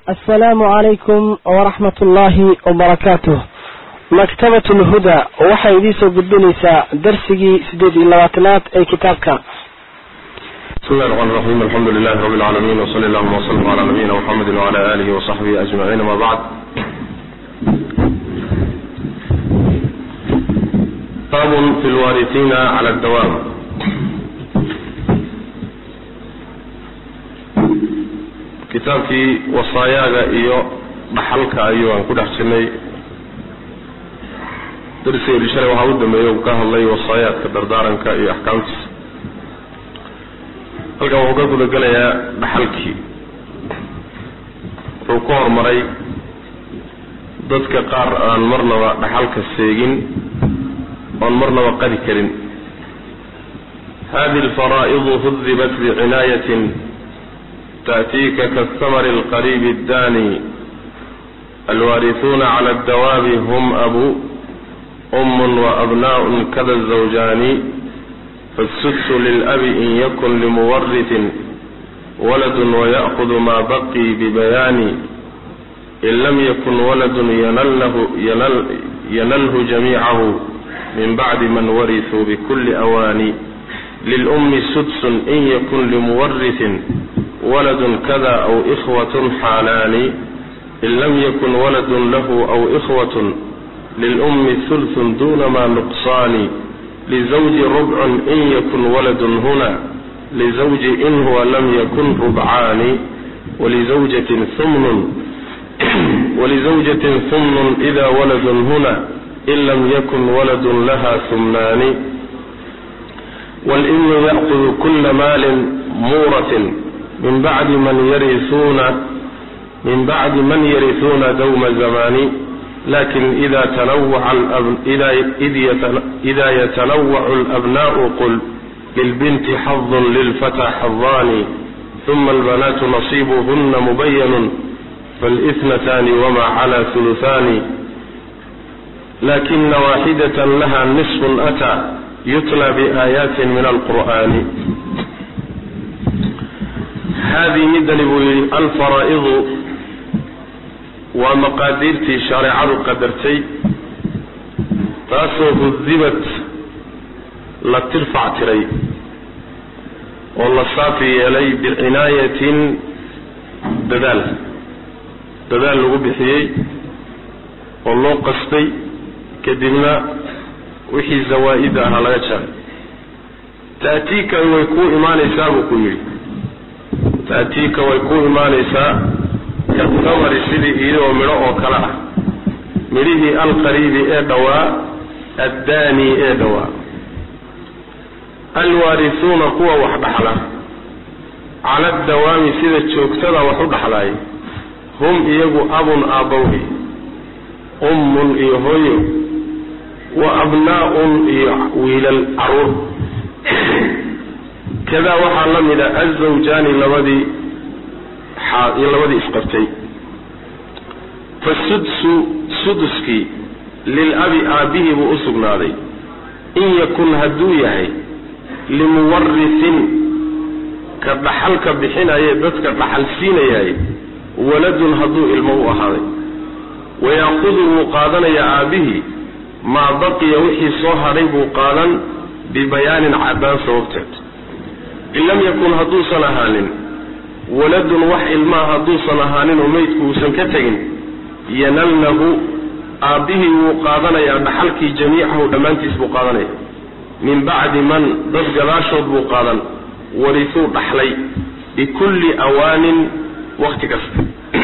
asalaamu calaykum waraxmat ullaahi wabarakaatuh maktabat lhuda waxay idiin soo gudbinaysaa darsigii sideed iyo labaatanaad ee kitaabka بسم الله الرحمن الرحيم الحمد لله رب العالمين وصلى اللهم وسلم على نبينا محمد وعلى آله وصحبه أجمعين ما بعد باب في الوارثين على الدوام kitaabkii wasaayaaga iyo dhaxalka ayuu aan ku dhex jirnay darsigeedii shalay waxaa u dambeeyey uu ka hadlay wasaayaadka dardaaranka iyo axkaamtiisa halkan wuxuu ka gudagelayaa dhaxalkii wuxuu ku horumaray dadka qaar aan marnaba dhaxalka seegin oon marnaba qadi karin hadihi alfaraa'idu hudibat bicinaayatin تأتيك كالثمر القريب الداني الوارثون على الدواب هم أبو أم وأبناء كذا الزوجان فالسدس للأب إن يكن لمورث ولد ويأخذ ما بقي ببيان إن لم يكن ولد ينله, ينل ينله جميعه من بعد من ورثوا بكل أوان للأم سدس إن يكن لمورث ولد كذا أو إخوة حالان إن لم يكن ولد له أو إخوة للأم ثلث دون ما نقصان لزوج ربع إن يكن ولد هنا لزوج إن هو لم يكن ربعان ولزوجة ثمن ولزوجة ثمن إذا ولد هنا إن لم يكن ولد لها ثمنان والإن يأخذ كل مال مورث من بعد من يرثون من بعد من يرثون دوم زمان لكن إذا تنوع الأب... إذا إذ يتن... إذا يتنوع الأبناء قل للبنت حظ للفتى حظان ثم البنات نصيبهن مبين فالاثنتان وما على ثلثان لكن واحدة لها نصف أتى يتلى بآيات من القرآن haadii midani buu yidhi alfaraa'idu waa maqaadiirtii shareecadu qadartay taasoo hudibat la tirfac tiray oo la saafi yeelay bicinaayatin dadaal dadaal lagu bixiyey oo loo qastay kadibna wixii zawaa'ida ahaa laga jaray ta'tiika way kuu imaanaysaa buu ku yidhi taatiika way ku imaanaysaa katamari sidii iyadoo midho oo kale ah midhihii alqariibi ee dhowaa addaani ee dhowaa alwaarisuuna kuwa wax dhaxla cala adawaami sida joogtada wax u dhaxlaaya hum iyagu abun aabbawhi ummun iyo hooyo wa abnaa'un iyo wiilal caruur kadaa waxaa la mida azawjaani labadii labadii isqabtay fasudsu suduskii lilabi aabbihii buu u sugnaaday in yakun hadduu yahay limuwarisin ka dhaxalka bixinaye dadka dhaxal siinayaay waladun hadduu ilmo u ahaaday wayaaqudu wuu qaadanayaa aabbihii maa baqiya wixii soo hadhay buu qaadan bibayaanin caddaan sababteed in lam yakun hadduusan ahaanin waladun wax ilmaa hadduusan ahaanin oo meydku uusan ka tegin yanalnahu aabbihii wuu qaadanayaa dhaxalkii jamiicahu dhammaantiis buu qaadanaya min bacdi man dad gadaashood buu qaadan warisuu dhaxlay bikulli awaanin wakhti kasta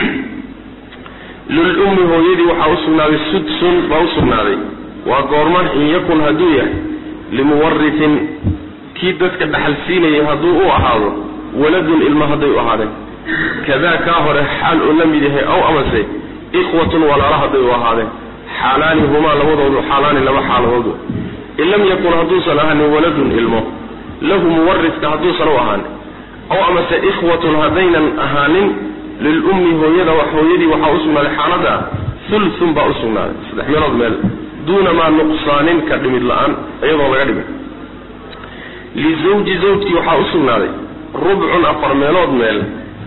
lilummi hooyadii waxaa u sugnaaday sudsun baa u sugnaaday waa goorma in yakun hadduu yahay limuwarisin kii dadka dhaxal siinayay hadduu u ahaado waladun ilmo hadday u ahaadeen kadaa kaa hore xaal uu la mid yahay ow amase ikhwatun walaalo hadday u ahaadeen xaalaani humaa labadoodu xaalaani laba xaaladoodu in lam yakun hadduusan ahaanin waladun ilmo lahu muwariska hadduusan u ahaanin ow amase ikhwatun haddaynan ahaanin lilummi hooyada hooyadii waxaa u sugnaaday xaalada ulun baa u sugnaaday saddex meelood meel duuna maa nuqsaanin ka dhimid la-aan iyadoo laga dhimin lizawji zawjkii waxaa u sugnaaday rubcun afar meelood meel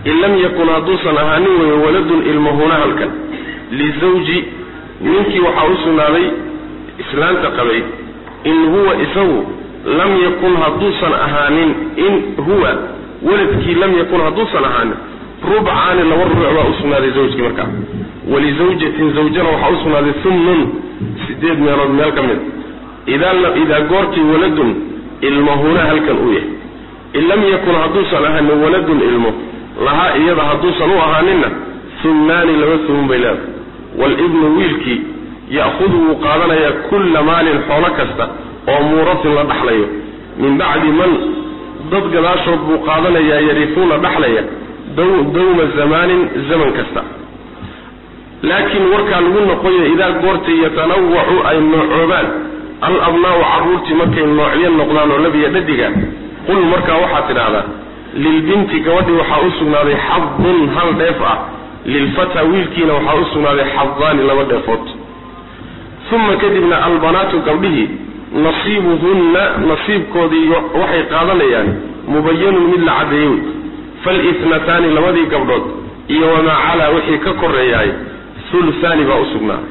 in lam yakun hadduusan ahaanin weeye waladun ilmahuna halkan lizawji ninkii waxaa u sugnaaday islaanta qabay in huwa isagu lam yakun hadduusan ahaanin in huwa waladkii lam yakun hadduusan ahaanin rubcaani laba rubuc baa u sugnaaday zawjkii markaa walizawjatin zawjana waxaa u sugnaaday humnun sideed meelood meel ka mid idaa goortii waladun ilmahuna halkan uu yahay in lam yakun hadduusan ahaanin waladun ilmo lahaa iyada hadduusan u ahaaninna humnaani laba humun bay leedahay waalibnu wiilkii ya'hudu wuu qaadanayaa kulla maalin xoolo kasta oo muuratin la dhaxlayo min bacdi man dad gadaashood buu qaadanayaa yarifuuna dhaxlaya dawma zamaanin zaman kasta laakiin warkaa lagu noqoyo idaa goortay yatanawacu ay noocoobaan al abnaa'u carruurtii markay noocyo noqdaan oo labiya dhadiga qul markaa waxaad tidhaahdaa lilbinti gabadhii waxaa u sugnaaday xadun hal dheef ah lilfataa wiilkiina waxaa u sugnaaday xadaani laba dheefood uma kadibna albanaatu gabdhihii nasiibuhunna nasiibkoodii waxay qaadanayaan mubayanun mid la caddeeyey wey falitnataani labadii gabdhood iyo wamaa calaa wixii ka koreeyaay hulusaani baa u sugnaaday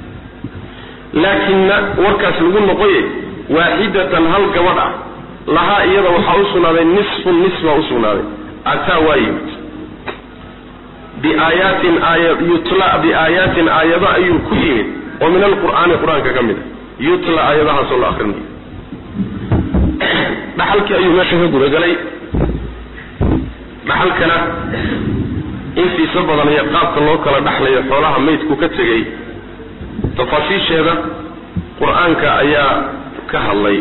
laakinna warkaas lagu noqoye waaxidatan hal gabadh ah lahaa iyada waxaa u sugnaaday nisfun nis baa u sugnaaday ataa waa yimid biaayaatin aaya yutla biaayaatin aayado ayuu ku yimid oo min alqur'aani qur-aanka ka mid a yutla aayadahaasoo la akrinayo dhaxalkii ayuu meesha ka gudagalay dhaxalkana intiisa badan iyo qaabka loo kala dhaxlayo xoolaha maydku ka tegay tafaasiisheeda qur-aanka ayaa ka hadlay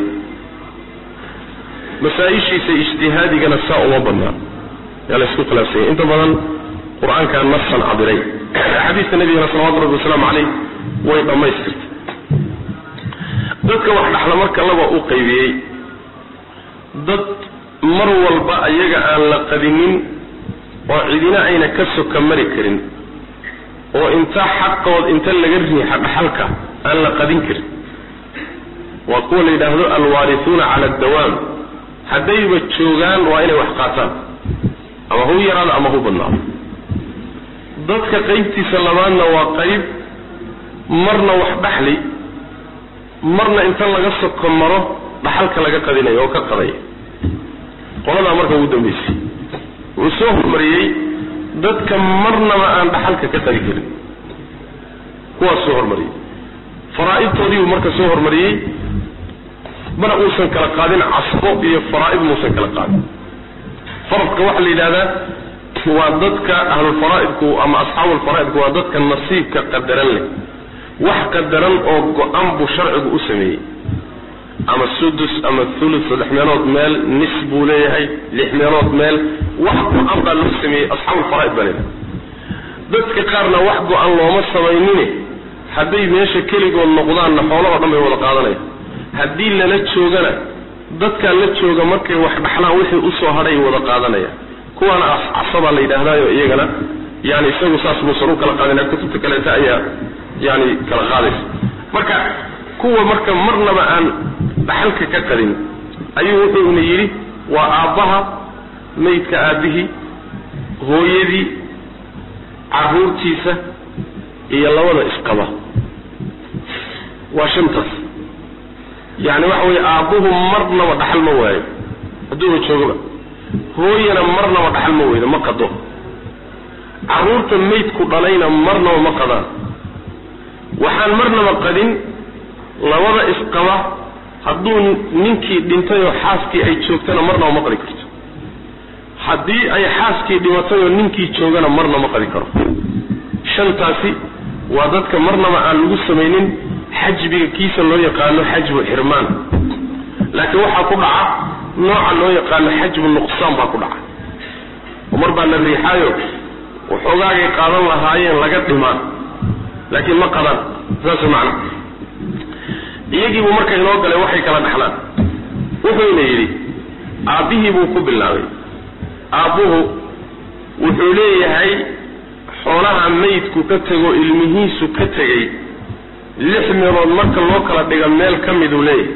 masaa-ishiisa ijtihaadigana saa uma badnaa yaa la isku khilaafsanya inta badan qur-aankaa nasan cabiray xadiiska nabigana salawatu rabbi wasalaamu caleyh way dhammaystirtay dadka wax dhaxla marka laba u qaybiyey dad mar walba ayaga aan la qadinin oo cidina ayna ka soka mari karin oo inta xaqood inta laga riixa dhaxalka aan la qadin karin waa kuwa la yidhaahdo alwaarisuuna cala addawaam haddayba joogaan waa inay wax qaataan ama hu yaraado ama hu badnaado dadka qaybtiisa labaadna waa qayb marna wax dhaxli marna inta laga soko maro dhaxalka laga qadinayo oo ka qadaya qoladaa marka ugu dambaysay wuu soo hormariyey dadka marnaba aan dhaxalka ka qadi karin kuwaas soo hormariyey faraa'idtoodii buu marka soo hormariyey mana uusan kala qaadin casbo iyo faraa'id muusan kala qaadin faradka waxaa la yidhahdaa waa dadka ahlulfaraa'idku ama asxaabulfaraa'idku waa dadka nasiibka qadaran leh wax qadaran oo go-an buu sharcigu u sameeyey ama sudus ama thuluth saddex meelood meel nis buu leeyahay lix meelood meel wax go-an baa loo sameeyey asxaabulfaraa'id baa leedahay dadka qaarna wax go-an looma samaynine hadday meesha keligood noqdaanna xoolahoo dhan bay wada qaadanaya haddii lala joogana dadkaa la jooga markay wax dhaxlaan wixii usoo hadhay wada qaadanaya kuwaana casabaa la yidhaahdaayo iyagana yani isagu saas muusan u kala qaadina kutubta kaleeta ayaa yani kala qaadaysa marka kuwa marka marnaba aan dhaxalka ka qadin ayuu wuxuuna yidhi waa aabbaha maydka aabbihii hooyadii caruurtiisa iyo labada isqaba waa shantaas yani waxa weye aabbuhu marnaba dhaxal ma waayo hadduuba joogaba hooyana marnaba dhaxal ma weydo ma qado carruurta maydku dhalayna marnaba ma qadaan waxaan marnaba qadin labada isqaba hadduu ninkii dhintayoo xaaskii ay joogtana marnaba ma qadi karto haddii ay xaaskii dhimatayoo ninkii joogana marna ma qadi karo shantaasi waa dadka marnaba aan lagu samaynin xajbiga kiisa loo yaqaano xajbu xirmaan laakiin waxaa ku dhaca nooca loo yaqaano xajbu nuqsaan baa ku dhaca oo mar baa la riixaayo waxoogaagay qaadan lahaayeen laga dhimaa laakiin ma qadaan saas macna iyagiibuu marka inoo galay waxay kala dhaxlaan wuxuuna yidhi aabbihii buu ku bilaabay aabbuhu wuxuu leeyahay xoolaha maydku ka tego ilmihiisu ka tegey lix meelood marka loo kala dhiga meel ka miduu leeyahay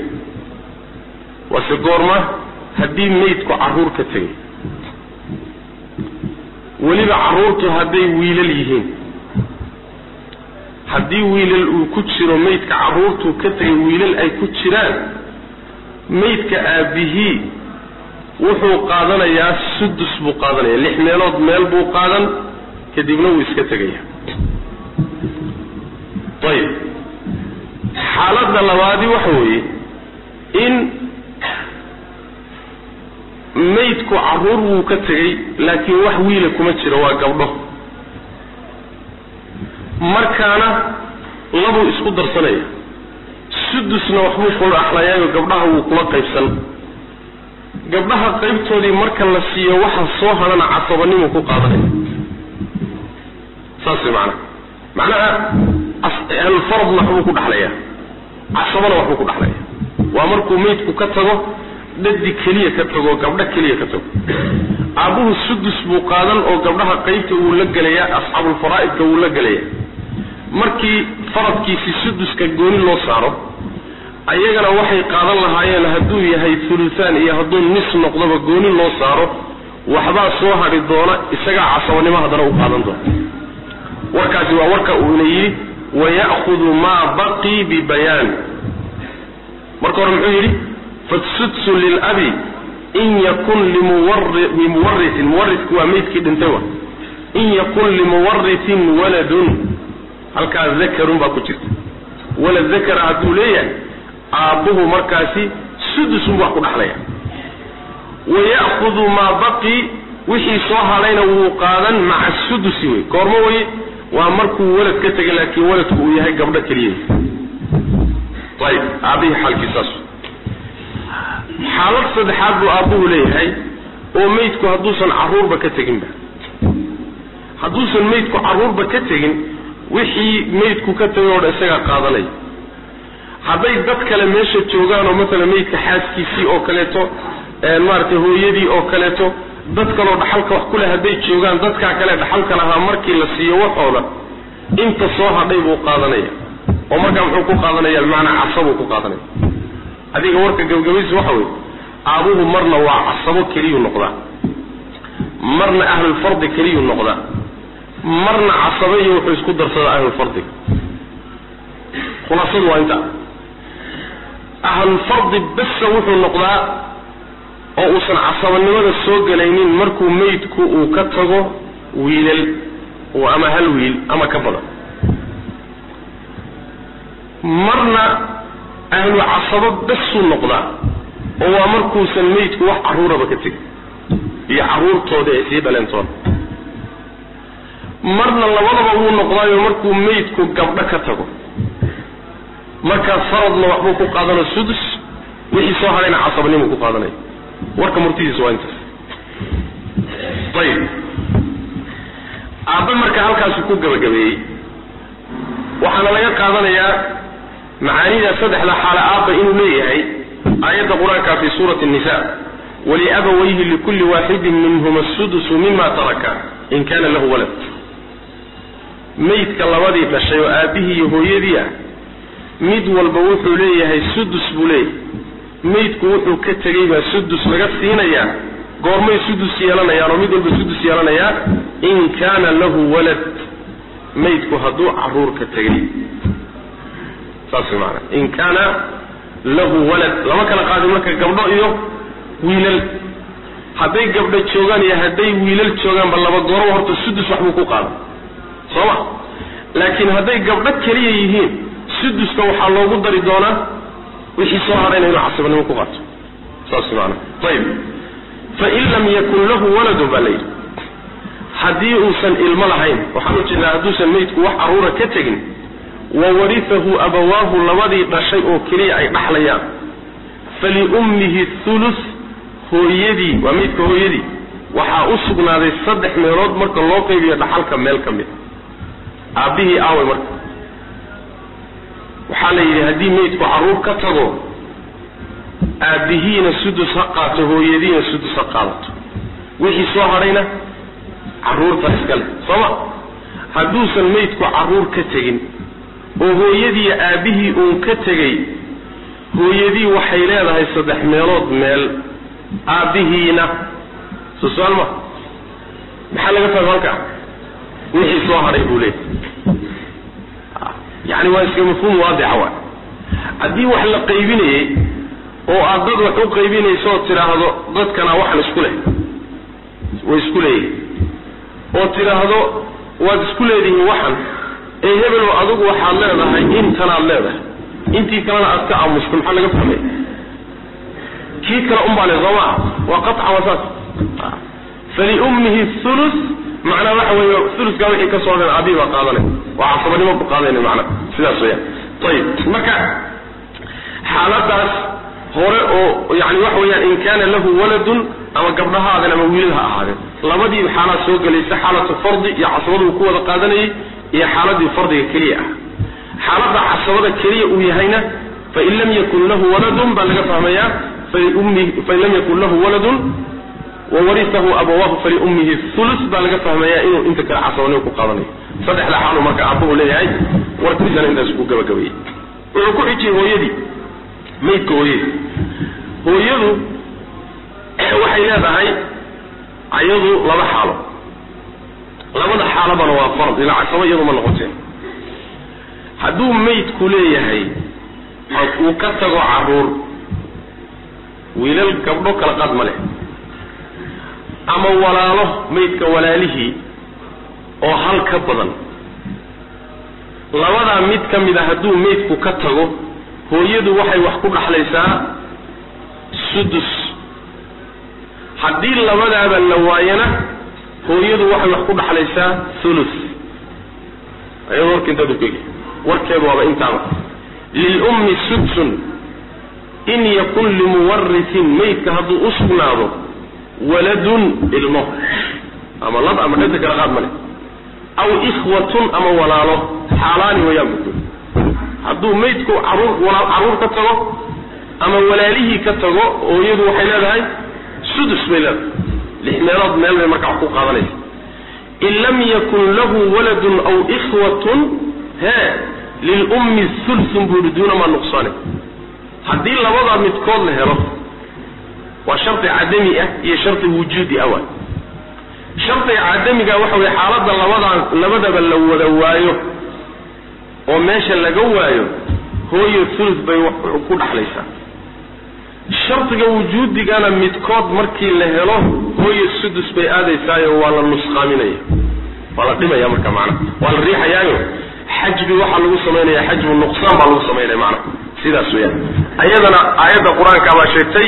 waase goorma haddii maydku carruur ka tegay weliba carruurtu hadday wiilal yihiin haddii wiilal uu ku jiro maydka carruurtuu ka tegay wiilal ay ku jiraan maydka aabihii wuxuu qaadanayaa sudus buu qaadanaya lix meelood meel buu qaadan kadibna wuu iska tegaya ayib xaaladda labaadi waxa weeye in maydku carruur wuu ka tegey laakiin wax wiila kuma jiro waa gabdho markaana labuu isku darsanaya sudusna waxbuu kula axlayaayo gabdhaha wuu kula qaybsan gabdhaha qaybtoodii marka la siiyo waxa soo hadhana casabanimuu ku qaadanaya saas way macnaha macnaha ahlulfaradna waxbuu ku dhaxlaya casabana waxbuu ku dhaxlaya waa markuu maydku ka tago dhadi keliya ka tago gabdho keliya ka tago aabbuhu sudus buu qaadan oo gabdhaha qaybta wuu la gelayaa asxaabulfaraa'idka wuu la gelaya markii faradkiisii suduska gooni loo saaro ayagana waxay qaadan lahaayeen hadduu yahay thuluthaan iyo hadduu nis noqdoba gooni loo saaro waxbaa soo hadhi doona isagaa casabanimo haddana u qaadan doona warkaasi waa warka uuna yidhi waya'hudu maa baqii bibayaan marka hore muxuu yidhi fasudsu lilabi in yakun limuwarisin muwarisku waa maydkii dhintay wa in yakun limuwarisin waladun halkaa dakarun baa ku jirta walad dakara hadduu leeyahay aabbuhu markaasi sudusun bu wax ku dhaxlaya waya'hudu maa baqii wixii soo hadhayna wuu qaadan maca sudusi wey goormo weye waa markuu walad ka tegay laakiin waladku uu yahay gabdho keliya ayib aabihii xaalkiisaas xaalad saddexaad buu aabbuhu leeyahay oo maydku hadduusan carruurba ka teginba hadduusan maydku carruurba ka tegin wixii maydku ka tegay oo dhan isagaa qaadanaya hadday dad kale meesha joogaan oo maalan maydka xaaskiisii oo kaleeto maaragtay hooyadii oo kaleeto dad kaloo dhaxalka wax ku leh hadday joogaan dadkaa kale dhaxalka lahaa markii la siiyo waxooda inta soo hadhay buu qaadanaya oo markaa muxuu ku qaadanaya bimacnaa casabuu ku qaadanaya adiga warka gabagabaysi waxa weye aabuhu marna waa casabo keliyuu noqdaa marna ahlulfardi keliyuu noqdaa marna casabe iyo wuxuu isku darsadaa ahlulfardiga khulaasadu waa inta ahlulfardi basa wuxuu noqdaa oo uusan casabanimada soo gelaynin markuu maydku uu ka tago wiilal ama hal wiil ama ka badan marna ahlu casabo basuu noqdaa oo waa markuusan maydku wax carruuraba ka tegin iyo carruurtooda ay sii dhaleentoona marna labadaba wuu noqdaayo markuu maydku gabdho ka tago markaas faradna waxbuu ku qaadanoo sudus wixii soo hadhayna casabanimuu ku qaadanaya warka murtidiisa waa intaas ayib aabbe marka halkaasu ku gabagabeeyey waxaana laga qaadanayaa macaanida saddexda xaale aabba inuu leeyahay aayadda qur-aanka fi suurati nisa waliabawayhi likulli waaxidin minhuma asudusu mima taraka in kana lahu walad maydka labadii dhashay oo aabbihii iyo hooyadii ah mid walba wuxuu leeyahay sudus buu leeyahay maydku wuxuu ka tegey baa sudus laga siinayaa goormay sudus yeelanayaan oo mid walba sudus yeelanayaa in kaana lahu walad maydku hadduu carruur ka tegey saas way maanaa in kaana lahu walad lama kala qaadin marka gabdho iyo wiilal hadday gabdho joogaan iyo hadday wiilal joogaanba laba gooroba horta sudus waxbuu ku qaadan soo ma laakiin hadday gabdho keliya yihiin suduska waxaa loogu dari doonaa wixii soo hadhayna inuu casabnimo ku qaato saas maana ayib fain lam yakun lahu waladun baa layidhi haddii uusan ilmo lahayn waxaan u jeedaa hadduusan maydku wax carruura ka tegin wa warihahu abawaahu labadii dhashay oo keliya ay dhaxlayaan faliummihi thuluth hooyadii waa maydka hooyadii waxaa u sugnaaday saddex meelood marka loo qaybiyo dhaxalka meel ka mid aabbihii aaway marka waxaa la yidhi haddii maydku carruur ka tago aabbihiina sudus ha qaato hooyadiina sudus ha qaadato wixii soo hadhayna carruurta iskale sooma hadduusan maydku carruur ka tegin oo hooyadiiyo aabbihii uun ka tegey hooyadii waxay leedahay saddex meelood meel aabbihiina soo su-aal ma maxaa laga fahma halkaa wixii soo hadhay buu leeyahy yani waa iska mafhuum waadixa waay haddii wax la qaybinayey oo aad dad wax u qaybinayso oo tidhaahdo dadkana waxan isku leh way isku leeyihin oo tidhaahdo waad isku leedihiin waxan ee hebel adigu waxaad leedahay intanaad leedahay intii kalena aad ka aamusto maxaa laga fahmay kii kale unbaa le soo maa waa qaطcan waa saas faliummihi thuluth macnaa waxa weeye thuluthkaa wixii ka soo dhan aabihi baa qaadanay waa casabanimo ku qaadanay macna sidaas weyaan ayib marka xaaladaas hore oo yani waxa weeyaan in kaana lahu waladun ama gabdha ha aadeen ama wiilal ha ahaadeen labadii xaalaad soo gelaysa xaalatu fardi iyo casabadu ku wada qaadanayay iyo xaaladii fardiga keliya ah xaalada casabada keliya uu yahayna fain lam yakun lahu waladun baa laga fahmayaa fain lam yakun lahu waladun wawarisahu abawaahu faliummihi thuluth baa laga fahmayaa inuu inta kale casabanimo ku qaadanayo saddexda xaalu marka aabba uu leeyahay warkiisana intaas ku gabagabayey wuxuu ku xijiyey hooyadii maydka hooyadii hooyadu waxay leedahay ayadu laba xaalo labada xaalabana waa fard ilaa casabo iyadu ma noqoteen hadduu maydku leeyahay uu ka tago caruur wiilal gabdho kala qaad ma leh ama walaalo maydka walaalihii oo hal ka badan labadaa mid ka mid a hadduu maydku ka tago hooyadu waxay wax ku dhaxlaysaa sudus haddii labadaaba la waayana hooyadu waxay wax ku dhaxlaysaa thuluth ayado warka intaad ukegi warkeedu waaba intaaba lilummi sudsun in yakun limuwarisin maydka hadduu u sugnaado waladun ilmo ama lab ama dhanta kala qaad male aw ikhwatun ama walaalo xaalaani wayaan buku hadduu maydku caruur caruur ka tago ama walaalihii ka tago hooyadu waxay leedahay sudus bay leedahay lix meelood meel bay markaa wax ku qaadanaysa in lam yakun lahu waladun aw ikhwatun he lilummi thulthun buu yihi duuna maa nuqsaane haddii labadaa midkood la helo waa shardi cadami ah iyo shardi wujuudi ah waay shardiga cadamiga waxa weye xaaladda labadaa labadaba la wada waayo oo meesha laga waayo hooyo thuluth bay ku dhaxlaysaa shardiga wujuudigana midkood markii la helo hooyo sudus bay aadaysaayo waa la nusqaaminaya waa la dhimaya marka macna waa la riixayaayo xajbi waxaa lagu samaynaya xajbu nuqsaan baa lagu samaynaya macna sidaas weyaan ayadana aayadda qur-aanka baa sheegtay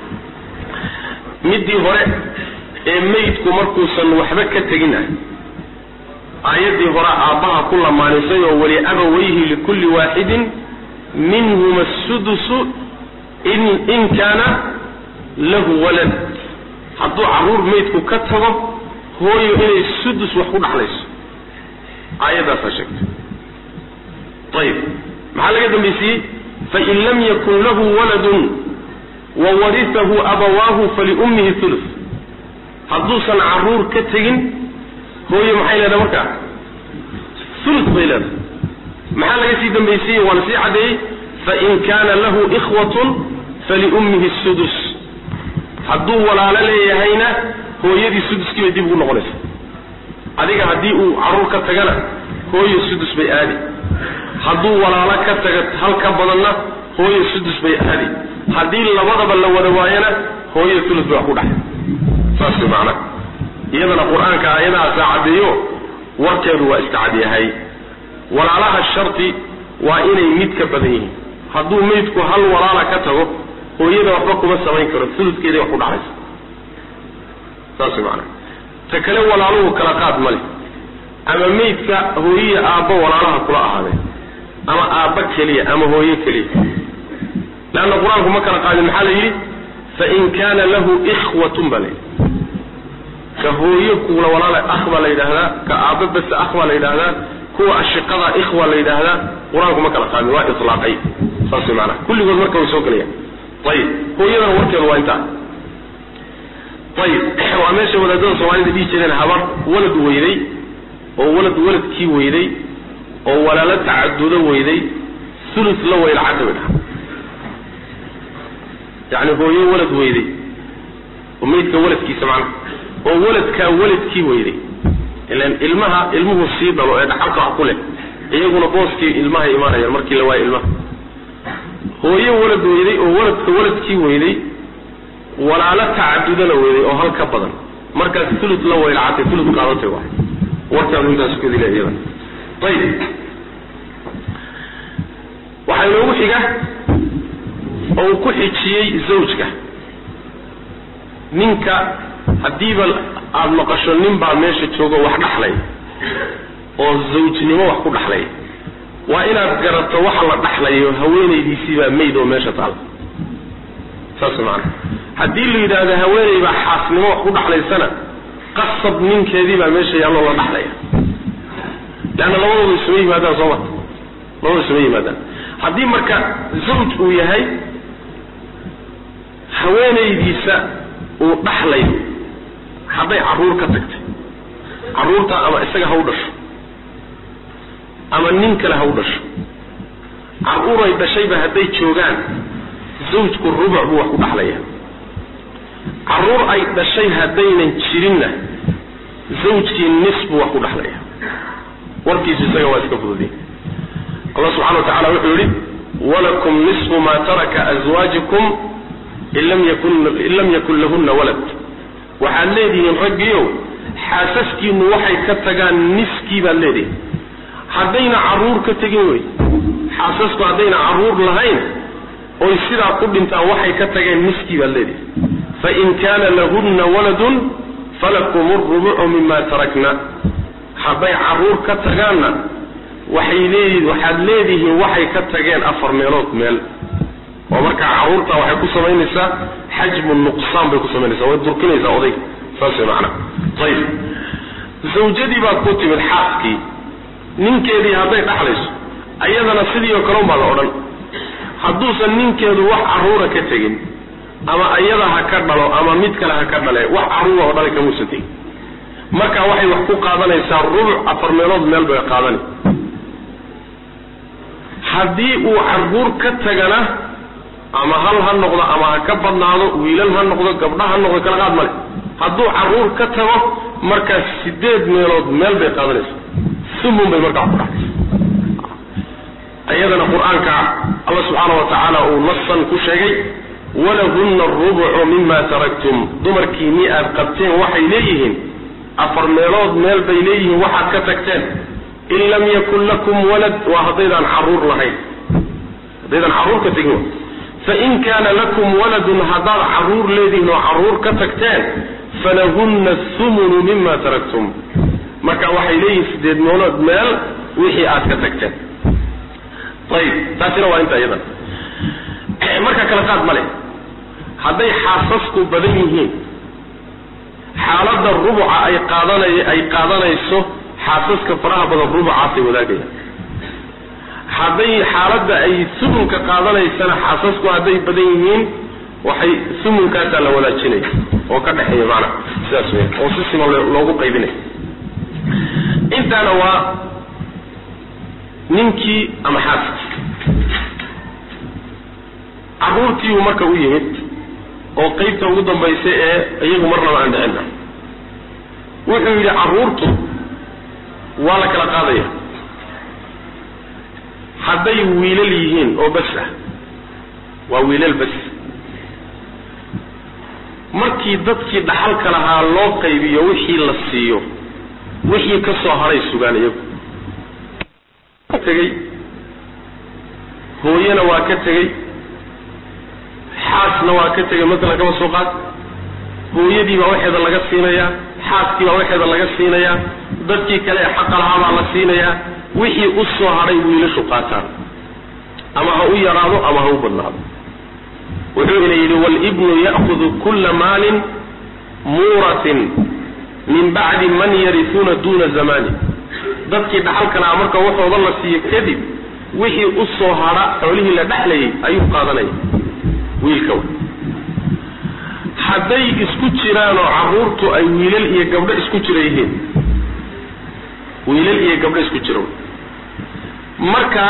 midii hore ee maydku markuusan waxba ka tegin ah aayaddii hore aabbaha ku lamaanisay oo wali abawayhi likulli waaxidin minhuma asudusu in in kaana lahu walad hadduu carruur maydku ka tago hooyo inay sudus wax ku dhaxlayso aayaddaasaa sheegtay ayib maxaa laga dambaysiiyey fain lam yakun lahu waladun wawarisahu abawaahu faliummihi thuluth hadduusan carruur ka tegin hooyo maxay leedahay markaa thuluth bay leedahay maxaa laga sii dambaysiiyey waa la sii caddeeyey fain kaana lahu ikhwatun faliummihi sudus hadduu walaalo leeyahayna hooyadii suduskii bay dib ugu noqonaysa adiga haddii uu carruur ka tagana hooyo sudus bay aadi hadduu walaalo ka taga hal ka badanna hooyo sudus bay aadi haddii labadaba la wada waayana hooyo thuluth bay wax ku dhaxay saas way macnaha iyadana qur-aanka aayadahaasaa caddeeyo warkeedu waa iska cad yahay walaalaha shardi waa inay mid ka badan yihiin hadduu maydku hal walaala ka tago hooyada waxba kuma samayn karo uludkeeday wax ku dhaxaysa saas way macnaha ta kale walaaluhu kala qaad ma leh ama maydka hooyiya aabbo walaalaha kula ahaadeen ama aabba keliya ama hooye keliya leanna qur-aanku ma kala qaadin maxaa la yidhi fain kaana lahu ikhwatun baa layidhi ka hooyo kuula walaala akh baa la yidhaahdaa ka aabba basa akh baa la yidhaahdaa kuwa ashiqada ikhwa la yidhaahdaa qur-aanku ma kala qaadin waa ilaaqay saas way maanaha kulligood marka way soo gelayaan ayib hooyadana warkeedu waa intaa ayib waa meesha wadaadada soomaalida dhihi jireen habar walad weyday oo walad waladkii weyday oo walaalo tacadudo weyday ulu la waylacadda bay dhaha yani hooyo walad weyday oo maydka waladkiisa macnaha oo waladkaa waladkii weyday ilan ilmaha ilmuhu sii dhalo ee dhaxalka wax ku leh iyaguna booskii ilmahay imaanayaan markii la waayo ilmaha hooyo walad weyday oo waladka waladkii weyday walaalo tacadudana weyday oo hal ka badan markaas tulud la waylacatay tulud qaadatay waay warkaanu intaas ku dila iyada ayib waxaa inoogu xiga oo uu ku xijiyey zawjka ninka haddiiba aada maqasho nin baa meesha joogo wax dhaxlay oo zawjnimo wax ku dhaxlay waa inaad garato waxa la dhaxlayo haweenaydiisii baa mayd oo meesha taal saas maana haddii la yidhaahdo haweeney baa xaasnimo wax ku dhaxlaysana qasab ninkeedii baa meesha yaalloo la dhaxlaya leanna labadooda isuma yimaadaan soo ma labadooda isuma yimaadaan haddii marka zawj uu yahay haweenaydiisa uu dhaxlayo hadday carruur ka tagtay carruurta ama isaga ha u dhasho ama nin kale ha u dhasho carruuray dhashayba hadday joogaan zawjku rubuc buu wax ku dhaxlaya carruur ay dhashay haddaynan jirinna zawjkii nis buu wax ku dhaxlaya warkiisu isaga waa iska fududiy allah subxana wa tacala wuxuu yihi walakum nisfu ma taraka aswaajikum in lam yakun in lam yakun lahunna walad waxaad leedihiin raggiiow xaasaskiinu waxay ka tagaan niskii baad leedihin haddayna carruur ka tegin wey xaasasku haddayna carruur lahayn oy sidaa ku dhintaan waxay ka tageen niskii baad leedihin fain kaana lahunna waladun falakum rubucu mima tarakna hadday carruur ka tagaanna waxay leedi waxaad leedihiin waxay ka tageen afar meelood meel oo markaa carruurta waxay ku samaynaysaa xajmu nuqsaan bay ku samaynaysaa way durkinaysaa odayga saas way macana ayib zawjadii baad ku timid xaaskii ninkeedii hadday dhaxlayso ayadana sidii oo kale unbaa la odhan hadduusan ninkeedu wax carruura ka tegin ama ayada ha ka dhalo ama mid kale ha ka dhale wax carruura oo dhalay kamuusan tegin marka waxay wax ku qaadanaysaa rubuc afar meelood meel bay qaadani haddii uu carruur ka tagana ama hal ha noqdo ama ha ka badnaado wiilal ha noqdo gabdha ha noqdo kala qaad male hadduu carruur ka tago markaas sideed meelood meel bay qaadanaysaa sumun bay markaa ku dhaxaysa iyadana qur-aanka alla subxaana wa tacaala uu nasan ku sheegay walahunna arubucu mima taraktum dumarkiinii aad qabteen waxay leeyihiin afar meelood meel bay leeyihiin waxaad ka tagteen in lam yakun lakum walad waa haddaydaan carruur lahayn haddaydaan carruur ka tegin fain kaana lakum waladun haddaad carruur leedihiin oo carruur ka tagteen falahunna thumunu mima taraktum marka waxay leeyihiin sideed meelood meel wixii aad ka tagteen ayib taasina waa inta iyadan marka kala qaad ma leh hadday xaasasku badan yihiin xaaladda rubuca ay qaadanay ay qaadanayso xaasaska faraha badan rubucaasay wadaagayaan hadday xaaladda ay sumunka qaadanaysana xaasasku hadday badan yihiin waxay sumunkaasaa la wadaajinaya oo ka dhexeeya maana sidaas wey oo si sima loogu qaybinaya intaana waa ninkii ama xaaskii carruurtiibuu marka u yimid oo qaybta ugu dambaysa ee iyagu marnaba aan dhicin ah wuxuu yidhi carruurtu waa la kala qaadaya hadday wiilal yihiin oo bas ah waa wiilal bas markii dadkii dhaxalka lahaa loo qaybiyo wixii la siiyo wixii ka soo hadhay sugaan iyagu tegey hooyana waa ka tegey xaasna waa ka tegay masalan kama soo qaad hooyadii baa waxeeda laga siinayaa xaaskii baa waxeeda laga siinayaa dadkii kale ee xaqa lahaa baa la siinayaa wixii u soo hadhay wiilashu qaataan ama ha u yaraado ama ha u badnaado wuxuu ina yidhi waalibnu ya'kudu kulla maalin muuratin min bacdi man yarisuuna duuna zamani dadkii dhaxalka lahaa marka waxooda la siiyo kadib wixii u soo hadha xoolihii la dhexlayay ayuu qaadanaya wiilka hadday isku jiraanoo carruurtu ay wiilal iyo gabdho isku jira yihiin wiilal iyo gabdho isku jira marka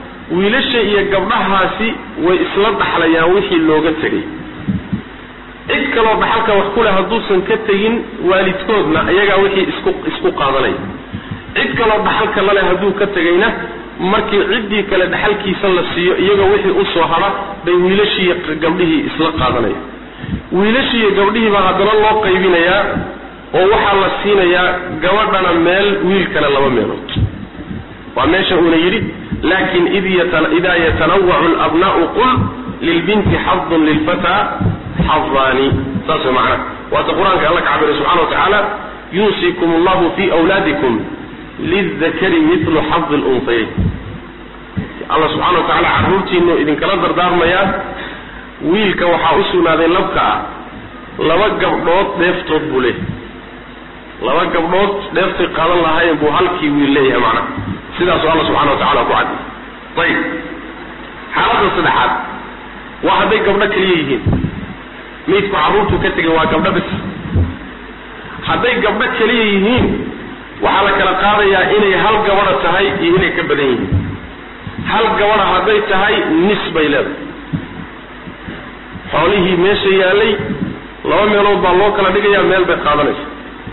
wiilasha iyo gabdhahaasi way isla dhaxlayaan wixii looga tegay cid kaloo dhaxalka wax ku leh hadduusan ka tegin waalidkoodna iyagaa wixii isku isku qaadanaya cid kaloo dhaxalka laleh hadduu ka tegayna markii ciddii kale dhaxalkiisa la siiyo iyagoo wixii usoo hara bay wiilashiiyo gabdhihii isla qaadanaya wiilashiiyo gabdhihiibaa haddana loo qaybinayaa oo waxaa la siinayaa gabadhana meel wiilkana laba meelood waa meesha uuna yidhi laakin idaa yatanawacu labnaa'u qul lilbinti xadun lilfataa xadaani saas way macnaha waata qur-aanka alla ka cabiray subxana wa tacaala yuusikum allahu fi wlaadikum lildakari milu xadi lunhayayn alla subxana wa tacaala carruurtiinu idinkala dardaarmayaa wiilka waxaa u sugnaaday labka ah laba gabdhood dheeftood buu leeyahay laba gabdhood dheeftay qaadan lahaayeen buu halkii wiil leeyahay macnaha sidaasuu alla subxana wa tacala ku caddi ayib xaaladda saddexaad waa hadday gabdho keliya yihiin maydku carruurtuu ka tegay waa gabdho bis hadday gabdho keliya yihiin waxaa la kala qaadayaa inay hal gabadha tahay iyo inay ka badan yihiin hal gabadha hadday tahay nis bay leedahay xoolihii meesha yaallay laba meelood baa loo kala dhigayaa meel bay qaadanaysa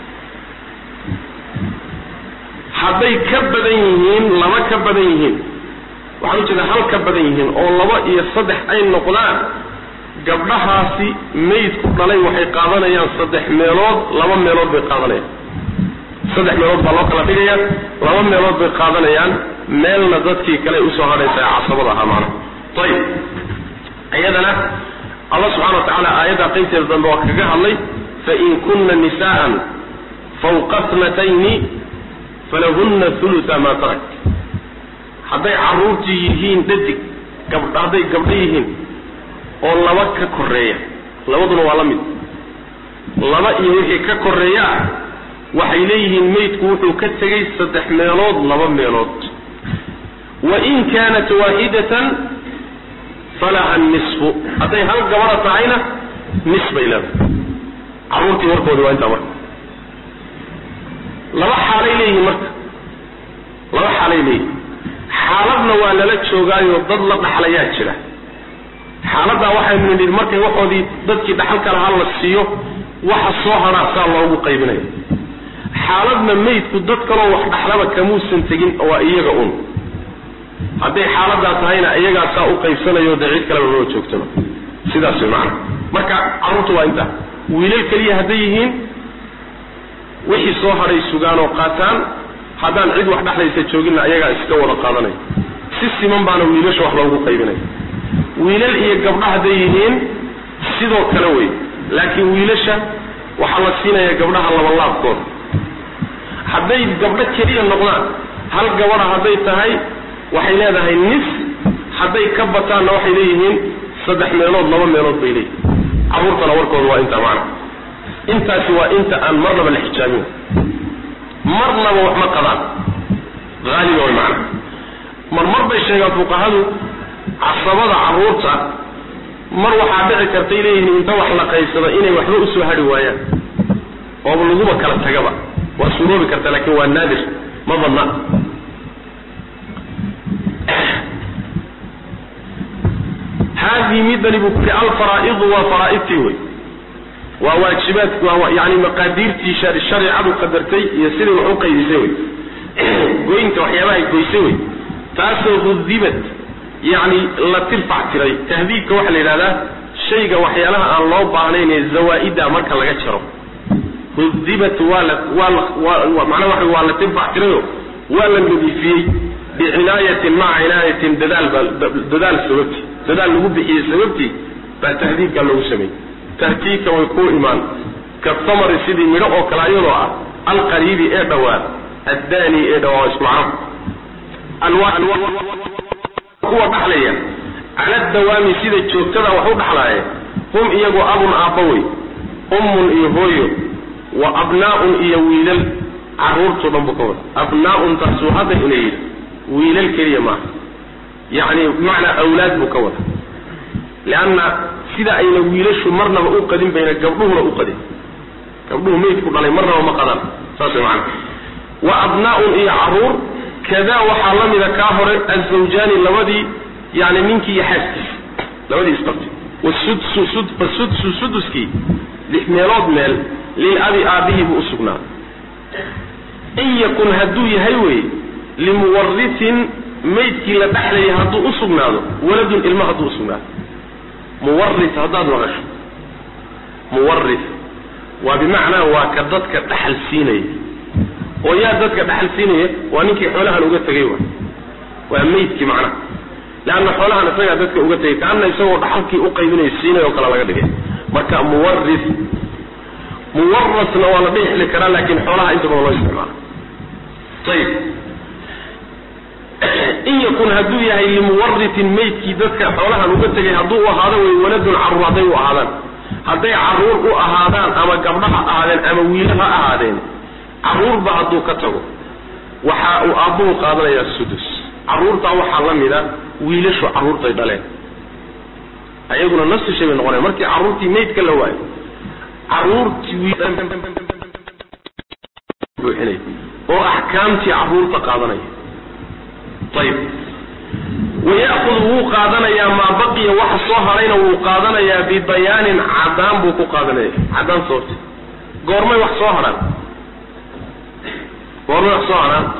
hadday ka badan yihiin laba ka badan yihiin waxaan ujeeda hal ka badan yihiin oo laba iyo saddex ay noqdaan gabdhahaasi maydku dhalay waxay qaadanayaan saddex meelood laba meelood bay qaadanayaan saddex meelood baa loo kala dhigaya laba meelood bay qaadanayaan meelna dadkii kale usoo hadhaysa ee casabada ahaa macnaha ayib iyadana allah subxana wa tacaala aayadda qaybteeda dambe waa kaga hadlay fain kunna nisaan fawqa tnatayni falahunna huluta maa tarak hadday carruurtii yihiin dhadig gabdh hadday gabdho yihiin oo laba ka koreeya labaduna waa la mid laba iyo wixii ka koreeyaa waxay leeyihiin maydku wuxuu ka tegay saddex meelood laba meelood wain kaanat waaxidatan falaha nisfu hadday hal gabadha tahayna nis bay leedahay carruurtii warkoodi waa intaa marka laba xaalay leeyihiin marka laba xaalay leeyihin xaaladna waa lala joogaayo dad la dhaxlayaa jira xaaladdaa waxaynu nidhi markay waxoodii dadkii dhaxalka lahaa la siiyo waxa soo hadhaa saa loogu qaybinaya xaaladna maydku dad kaloo wax dhaxlaba kamuusan tegin waa iyaga un hadday xaaladaa tahayna iyagaa saa u qaybsanayo dee cid kaleba loo joogtaba sidaas way macana marka carruurta waa intaa wiilal keliya hadday yihiin wixii soo hadhay sugaan oo qaataan haddaan cid wax dhexlaysa jooginna iyagaa iska wada qaadanaya si siman baana wiilasha wax loogu qaybinaya wiilal iyo gabdho hadday yihiin sidoo kale wey laakiin wiilasha waxaa la siinaya gabdhaha labalaabkooda hadday gabdho keliya noqdaan hal gabadha hadday tahay waxay leedahay nis hadday ka bataanna waxay leeyihiin saddex meelood laba meelood bay leeyihin carruurtana warkooda waa intaa macna intaasi waa inta aan marnaba la xijaabin marnaba wax ma qadaan haaliba way macna mar mar bay sheegaan fuqahadu casabada carruurta mar waxaa dhici kartay leeyihiin inta wax la qaybsado inay waxba usoo hadhi waayaan ooba laguba kala tagaba waa suuroobi karta laakiin waa naadir ma badna haadii midani buu ku yihi alfaraa'idu waa faraa'idtii wey waa waajibaad waa yani maqaadiirtii shareecadu qadartay iyo siday wax u qaydisay wey goynta waxyaabahay goysay wey taasoo hudibad yani la tirfac tiray tahdiibka waxaa la yidhahdaa shayga waxyaalaha aan loo baahnayn ee zawaa-ida marka laga jaro hudibat waa la waa la macnaha waxa waa la tirfac tirayo waa la nadiifiyey bicinaayatin maca cinaayatin dadaal baa dadaal sababti dadaal lagu bixiyey sababtii baa tahdiibka loogu sameeyey tahdiibka way ku imaan ka tamari sidii midho oo kale ayadoo ah alqariibi ee dhowaa addaani ee dhawaa isku macno kuwa dhaxlaya cala dawaami sida joogtada wax u dhaxlaaye hum iyagu abun aabba wey ummun iyo hooyo wa abnaa'un iyo wiilal carruurtoo dhan buu ka wada abnaa'un taasuu hadda ina yidhi wiilal keliya maaha yacni bimacnaa awlaad buu ka wada leanna sida ayna wiilashu marnaba u qadin bayna gabdhuhuna u qadin gabdhuhu meydku dhalay marnaba ma qadaan saas way macana wa abnaa'un iyo carruur kadaa waxaa la mida kaa hore azawjaani labadii yani ninkii iyo xaaskiisa labadii isqabtay wasudsu sud fasudsu suduskii lix meelood meel lilabi aabihii buu usugnaaday in yakun hadduu yahay wey limuwaritin maydkii la dhexlayay hadduu usugnaado waladun ilma hadduu usugnaado muwarit haddaad maqasho muwarit waa bimacnaa waa ka dadka dhaxal siinaya oo yaa dadka dhaxal siinaya waa ninkii xoolahan uga tegay wa waa maydkii macnaha leanna xoolahan isagaa dadka uga tegay kaana isagoo dhaxalkii uqaybinaya siinay oo kale laga dhigay marka muwarit muwarasna waa la dhixli karaa laakiin xoolaha inta badan loo isticmaala ayib in yakun hadduu yahay limuwaritin maydkii dadka xoolahan uga tegay hadduu u ahaado way waladun caruur hadday u ahaadaan hadday caruur u ahaadaan ama gabdho ha ahaadeen ama wiilo ha ahaadeen caruurba hadduu ka tago waxa uu aabbuhu qaadanayaa sudus caruurtaa waxaa la mida wiilashu caruurtay dhaleen ayaguna nafsi shay bay noqonayan markii caruurtii maydka la waayo caruurtii buuxinay oo axkaamtii caruurta qaadanaya ayib waya'kudu wuu qaadanayaa maa baqiya waxa soo harayna wuu qaadanayaa bibayaanin cadaan buu ku qaadanaya cadaan sababta goormay wax soo harhaan goormay wax soo harhaan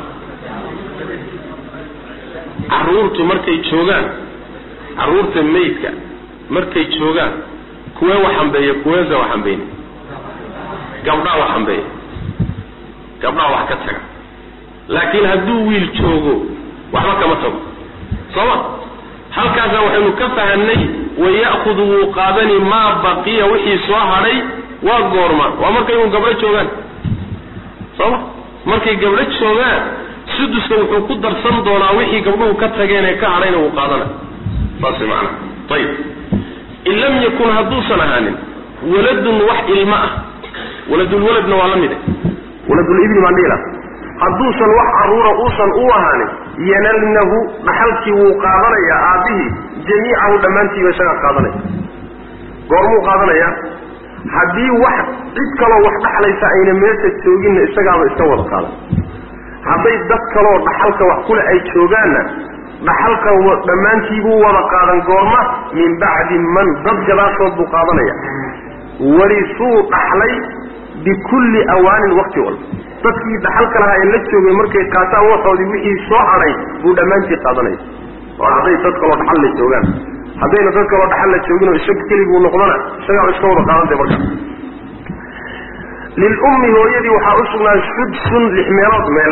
caruurtu markay joogaan caruurta maydka markay joogaan kuwee wax hambeeya kuweesa wax hambeyn gabdhaa wax hambeeya gabdhaa wax ka taga laakiin hadduu wiil joogo waxba kama tago sooma halkaasa waxaynu ka fahanay waya'kudu wuu qaadani maa baqiya wixii soo hadhay waa goorma waa markay un gabdho joogaan sooma markay gabdho joogaan suduska wuxuu ku darsan doonaa wixii gabdhuhu ka tageen ee ka hadhayna wuu qaadana saas macana ayib in lam yakun hadduusan ahaanin waladun wax ilmo ah waladulwaladna waa la mide waladulibni baan dhihi laha hadduusan wax caruura uusan u ahaanin yanalnahu dhaxalkii wuu qaadanayaa aabbihii jamiicahu dhammaantiiba isagaa qaadanaya goormuu qaadanayaa haddii wax cid kaloo wax dhaxlaysa ayna meesha jooginna isagaaba iska wada qaadan hadday dad kaloo dhaxalka wax kule ay joogaanna dhaxalka dhammaantiibuu wada qaadan goorma min bacdi man dad gadaashood buu qaadanaya warisuu dhaxlay bikulli awaanin wakti walba dadkii dhaxalka lahaa ee la joogay markay qaataan waxoodii wixii soo hadhay buu dhammaantii qaadanaya oo hadday dad kaloo dhaxal la joogaan haddayna dad kaloo dhaxal la joogin oo isaga keliguu noqdana isagaa iska wada qaadantay markaa lilummi hooyadii waxaa u sugnaaday sudsun lix meelood meel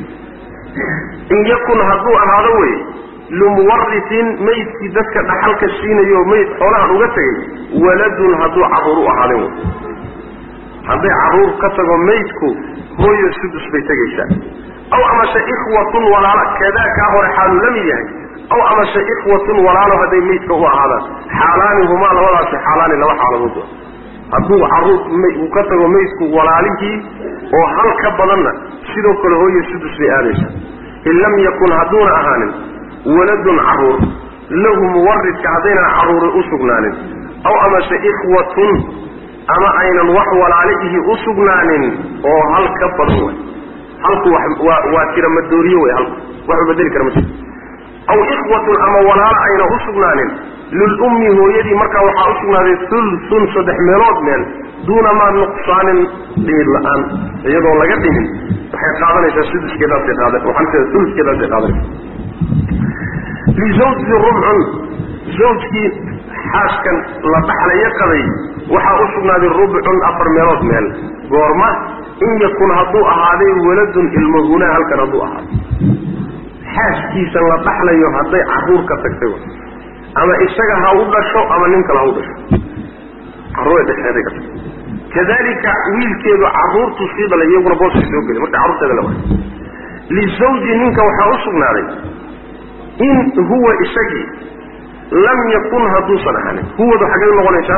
in yakun hadduu ahaado wey limuwaritin maydkii dadka dhaxalka siinayo mayd xoolahan uga tegay waladun hadduu caruur u ahaadeen wey hadday caruur ka tago maydku hooyo sudus bay tegaysaa aw amase ikhwatun walaalo kadaa kaa hore xaalu la mid yahay aw amase ikhwatun walaalo hadday maydka u ahaadaan xaalaani humaa labadaasi xaalaani laba xaaladood wa hadduu caruur uu ka tago maydku walaalihii oo hal ka badanna sidoo kale hooyo sudus bay aadaysaa in lam yakun hadduuna ahaanin waladun caruur lahu muwaridka haddaynan caruuri u sugnaanin aw amase ikhwatun ama aynan wax walaalihi u sugnaanin oo hal ka badan way halku waa tira madooriye wey halku waxu bedeli kara ma jiro aw ikhwatun ama walaalo ayna u sugnaanin lilummi hooyadii markaa waxaa u sugnaaday ulsun saddex meelood meel duuna maa nuqsaanin dhiir la-aan iyadoo laga dhimin waxay qaadanaysaa suduskeedaasay qaadan waxaan uluskeedaasay qaadanaysa lizawji rubcun zawjkii xaaskan la dhaxlaya qabay waxaa u sugnaaday rubcun afar meelood meel goorma in yakun hadduu ahaaday waladun ilmo hunaa halkan hadduu ahaaday xaaskiisa la dhaxlayo hadday caruur ka tagtay ama isaga ha u dhasho ama nin kale ha u dhasho caruuray dhasheeday ka tagtay kadalika wiilkeedu caruurtu sii dhalay iyaguna booskay soo geli marka carruurteeda la waayo lizawji ninka waxaa u sugnaaday in huwa isagii lam yakun hadduusan ahaanin huwadu xaggay unoqonaysaa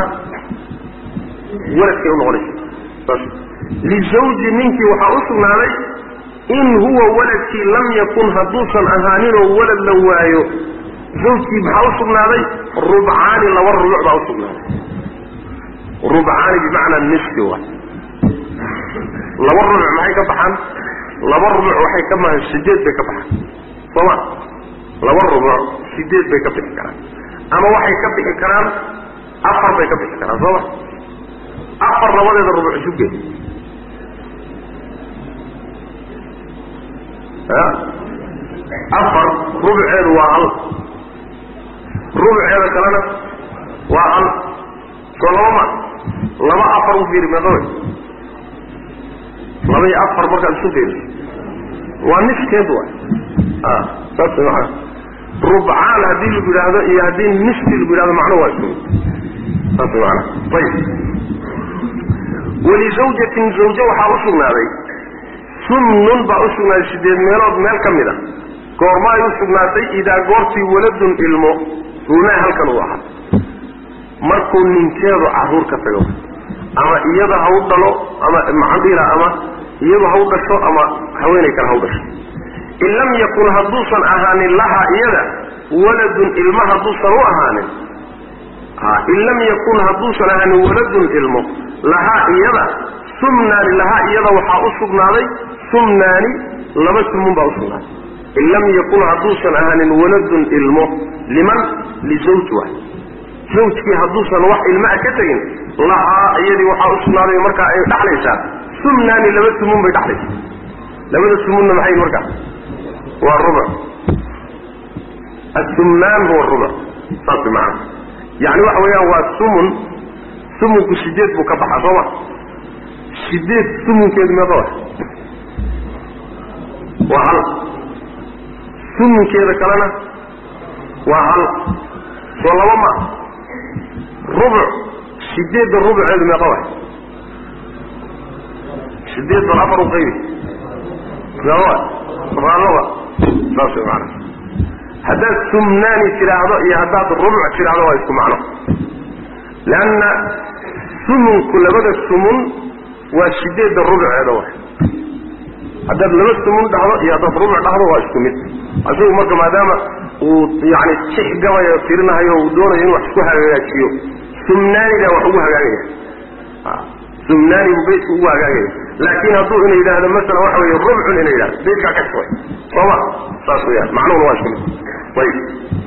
waladkay unoqonaysaa saas lizawji ninkii waxaa u sugnaaday in huwa waladkii lam yakun hadduusan ahaaninoo walad la waayo zawjkii maxaa u sugnaaday rubcaani laba rubuc baa u sugnaaday rubcaani bimacnaa nisfi wa laba rubuc maxay ka baxaan laba rubuc waxay ka mahan sideed bay ka baxaan sooma laba rubuc sideed bay ka bixi karaan ama waxay ka bixi karaan afar bay ka bixi karaan sooma afar labadeeda rubuc isu gee afar rubceedu waa hal rubceeda kalena waa hal soo laba ma laba afar u fiiri meeqa wey laba iyo afar markaad isu fiiriso waa niskeed waay a saas maaa rubcaan haddii lagu yidhaahdo iyo haddii niski lagu yidhahdo macnuhu waa isku mid saas maana ayib walizawjatin zawje waxaa u sugnaaday sumnun baa u sugnaaday sideed meelood meel ka mid a goorma ay u sugnaatay idaa goortii waladun ilmo runaa halkan uu ahaa markuu ninkeedu caruur ka tago ama iyada ha u dhalo ama macandhiila ama iyadu ha u dhasho ama haweenay kale ha u dhasho in lam yakun hadduusan ahaanin lahaa iyada waladun ilmo hadduusan u ahaanin in lam yakun hadduusan ahaanin waladun ilmo lahaa iyada sumnaani lahaa iyada waxaa u sugnaaday sumnaani laba sumun baa usugnaaday in lam yakun hadduusan ahaanin waladun ilmo liman lizawj waay zawjkii hadduusan wax ilmaa ka tegin lahaa iyadii waxaa u sugnaaday markaa ay dhaxlaysaa sumnaani laba sumun bay dhaxlaysaa labada sumunna maxay markaa waa rubuc asumnaan huwa rubuc saas maana yani waxa weeyaan waa sumun sumunku sideed buu ka baxaa sooma sideed sumunkeedu meeqa wa waa hal sumunkeeda kalena waa hal soo laba ma rubuc sideedda rubuceedu meeqa wa sideed bal afar u qaybi meeqa wa raalaba saas way maana haddaad sumnaani tidhaahdo iyo haddaad rubuc tidhaahdo waa isku macno leanna sumunku labada sumun waa sideedda rubuceeda wa haddaad laba sumun dhahdo iyo haddaad rubuc dhahdo waa isku mid isagu marka maadaama uu yani tix gabayo tirinahayo uu doonayo inuu wax isku hagaajiyo sumnaanidaa wax ugu hagaagaya sumnaani buu beydku ugu hagaagaya laakiin hadduu ina yidhaahdo masalan waxa weeye rubcun ina yidhahdo beydkaa ka shubay sooma saas weyaan macnuhuna waa isku mid ayib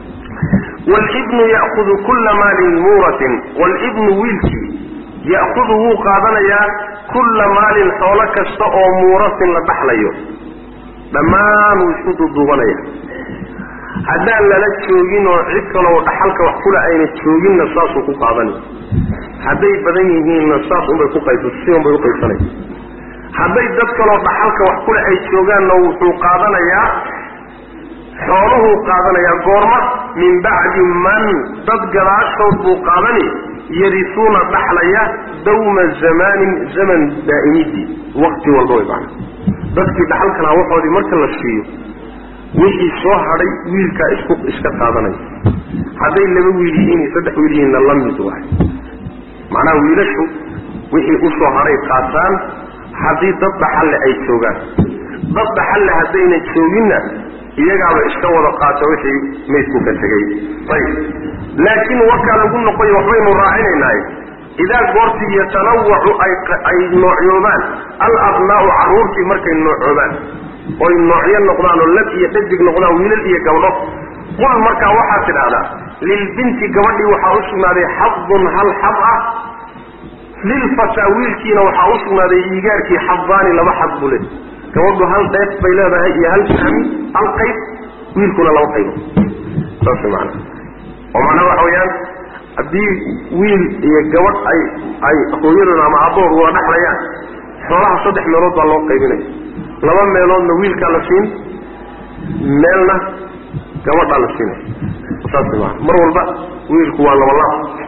wlibnu ya'kudu kulla maalin muuratin waalibnu wiilkii ya'kudu wuu qaadanayaa kulla maalin xoolo kasta oo muuratin la dhaxlayo dhammaan wuu isku duuduubanaya haddaan lala joogin oo cid kaloo dhaxalka wax kula ayna jooginna saasuu ku qaadanaya hadday badan yihiinna saas unbay ku qayb si unbay u qaybsanaya hadday dad kaloo dhaxalka wax kule ay joogaanna wuxuu qaadanayaa xooluhuu qaadanayaa goorma min bacdi man dad gadaashood buu qaadani yarisuuna dhaxlaya dawma zamaanin zaman daa'imidii waqti walba way macana dadkii dhaxalka lahaa waxoodii marka la siiyo wixii soo hadhay wiilkaa isku iska qaadanaya hadday laba wiil yihiin iyo saddex wiil yihiinna la mid waay macnaha wiilashu wixii u soo hadhay qaataan haddii dad dhaxalle ay joogaan dad dhaxalle haddayna jooginna iyagaaba iska wada qaata wixii maydku ka tegay ayib laakiin warkaa lagu noqoyo waxbaynu raacinaynaaye idaa goortii yatanawacu ay noocyoobaan alabnaa'u carruurtii markay noocoobaan oy noocyo noqdaan oo lab iyo dhadig noqdaan wiilal iyo gabdho qul markaa waxaad tidhaahdaa lilbinti gabadhii waxaa u sugnaaday xadun hal xad ah lilfataa wiilkiina waxaa u sugnaaday iigaarkii xadaani laba xad buu le gabadhu hal dheef bay leedahay iyo hal fahmi hal qayb wiilkuna laba qaybo saas maana oo macnaha waxa weeyaan haddii wiil iyo gabadh ay ay hooyadood ama abbood wada dhexlayaan xoolaha saddex meelood baa loo qaybinaya laba meeloodna wiilkaa la siin meelna gabadhaa la siinaya saas maana mar walba wiilku waa laba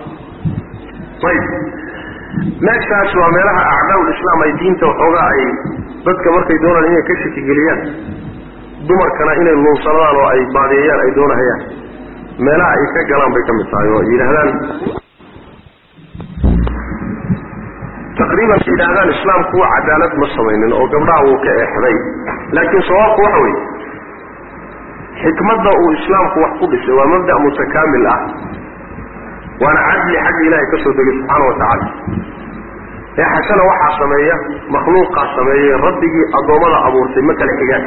laab ayib meeshaas waa meelaha acdaa'ul islaam ay diinta waxoogaa ay dadka markay doonaan inay ka shakigeliyaan dumarkana inay luunsanadaan oo ay baadiyeeyaan ay doonahayaan meelaha ay ka galaan bay ka mid tahay oo yidhaahdaan taqriiban yidhaahdaan islaamku cadaalad ma samaynin oo gabdhaha wuu ka eexday laakiin sawaabku waxa weeye xikmadda uu islaamku wax ku dhisay waa mabda' mutakaamil ah waana cadli xagga ilaahay ka soo degay subxaana wa tacaala eexashana waxaa sameeya makhluuqaa sameeyey rabbigii addoommada abuurtay ma kala xigaan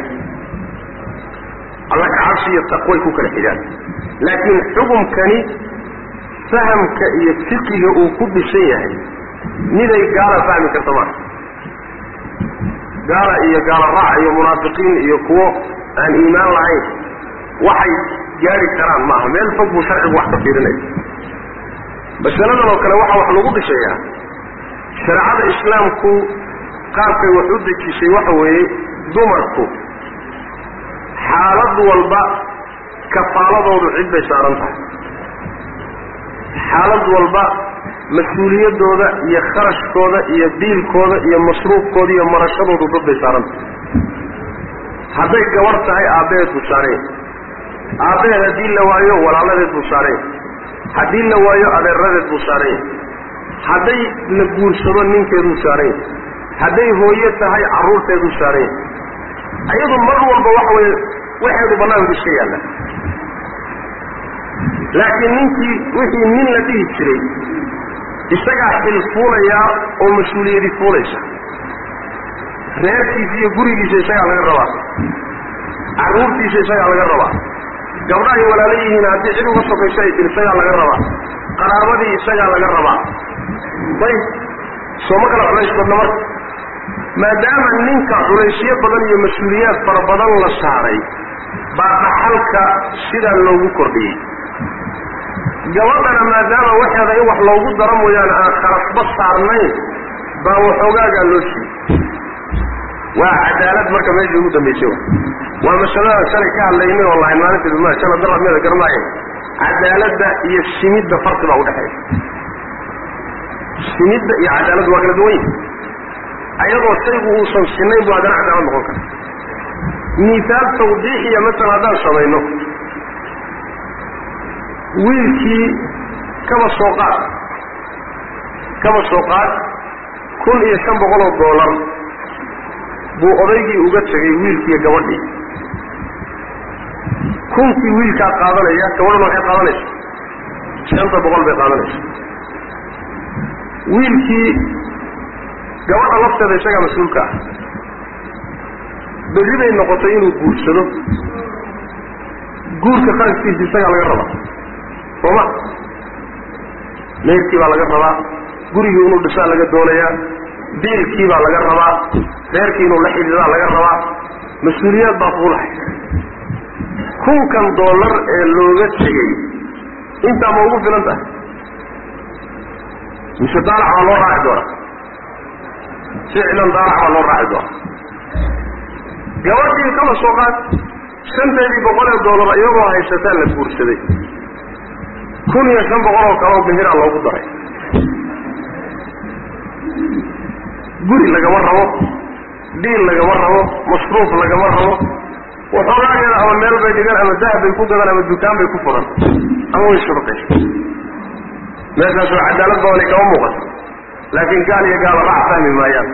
alla kacabsi iyo taqway ku kala xigaan laakiin xukumkani fahamka iyo fiqiga uu ku dhisan yahay miday gaala fahmi karta maa gaala iyo gaala raac iyo munaafiqiin iyo kuwo aan iimaan lahayn waxay gaari karaan maaha meel fog buu sharcigu wax ka fiirinaya masaladan oo kale waxaa wax lagu dhishayaa shareecada islaamku qaabkay wax u dejisay waxa weeye dumarku xaalad walba kafaaladoodu cid bay saaran tahay xaalad walba mas-uuliyaddooda iyo kharashkooda iyo biilkooda iyo masruufkooda iyo marashadoodu dad bay saaran tahay hadday gabarh tahay aabbaheed buu saareen aabbaheed haddii la waayo walaaladeed buu saareen haddii la waayo adeeradeed buu saareen hadday la guursado ninkeeduu saareen hadday hooyo tahay carruurteeduu saareen iyadu mar walba waxa weeye waxeedu bannaanku iska yaalla laakiin ninkii wixii nin la dhihi jiray isagaa xil fuulayaa oo mas-uuliyadi fuulaysa reerkiisa iyo gurigiisa isagaa laga rabaa carruurtiisa isagaa laga rabaa gabdhahay walaalo yihiin haddii cid uga sokayso ay tir isagaa laga rabaa qaraabadii isagaa laga rabaa ayb sooma kala culays badna marka maadaama ninka culaysyo badan iyo mas-uuliyaad fara badan la saaray baa dhaxalka sidaa loogu kordhiyey gabadhana maadaama waxeeda in wax loogu daro mooyaane aan kharasba saarnayn baa waxoogaagaa loo siiyey waa cadaalad marka meeshii ugu dambaysay wa waa masalada shalay ka hadlaynay oo lahayn maalinteedu ma shala darabmeeda garmaaye cadaaladda iyo simidda farqi baa udhexeeya simidda iyo cadaaladdu waa kala duwan yihi ayadoo shaygu uusan sinayn bu haddana cadaalad noqon kara miisaal tawdiixiya masalan haddaan samayno wiilkii kaba soo qaad kaba soo qaad kun iyo shan boqol oo doolar buu odaygii uga tegay wiilkiiyo gabadhii kunkii wiilkaa qaadanaya gabadhuna waxay qaadanaysa shanta boqol bay qaadanaysa wiilkii gabadha lafteeda isagaa mas-uulka ah berri bay noqotay inuu guursado guurka qarashkiisa isagaa laga rabaa sooma meyrkii baa laga rabaa gurigii inuu dhisaa laga doonayaa biilkii baa laga rabaa reerkii inuu la xidhiidaa laga rabaa mas-uuliyaad baa fuulahay kunkan dollar ee looga tegey intaa ma ugu filan tahay mise daalac baa loo raaci doonaa ficlan daalac baa loo raaci doonaa gabadhii kama soo qaad shanteedii boqolee dollar iyagoo haysataa la guursaday kun iyo shan boqol oo kaleoo bihiraa loogu daray guri lagama rabo dhiil lagama rabo masruuf lagama rabo waxoogaageeda ama meel bay dhigan ama dahab bay ku gadan ama dukaan bay ku furan ama way shurqaysa meeshaas waa cadaalad badanay kama muuqato laakiin gaal iyo gaala raac fahmi maayaan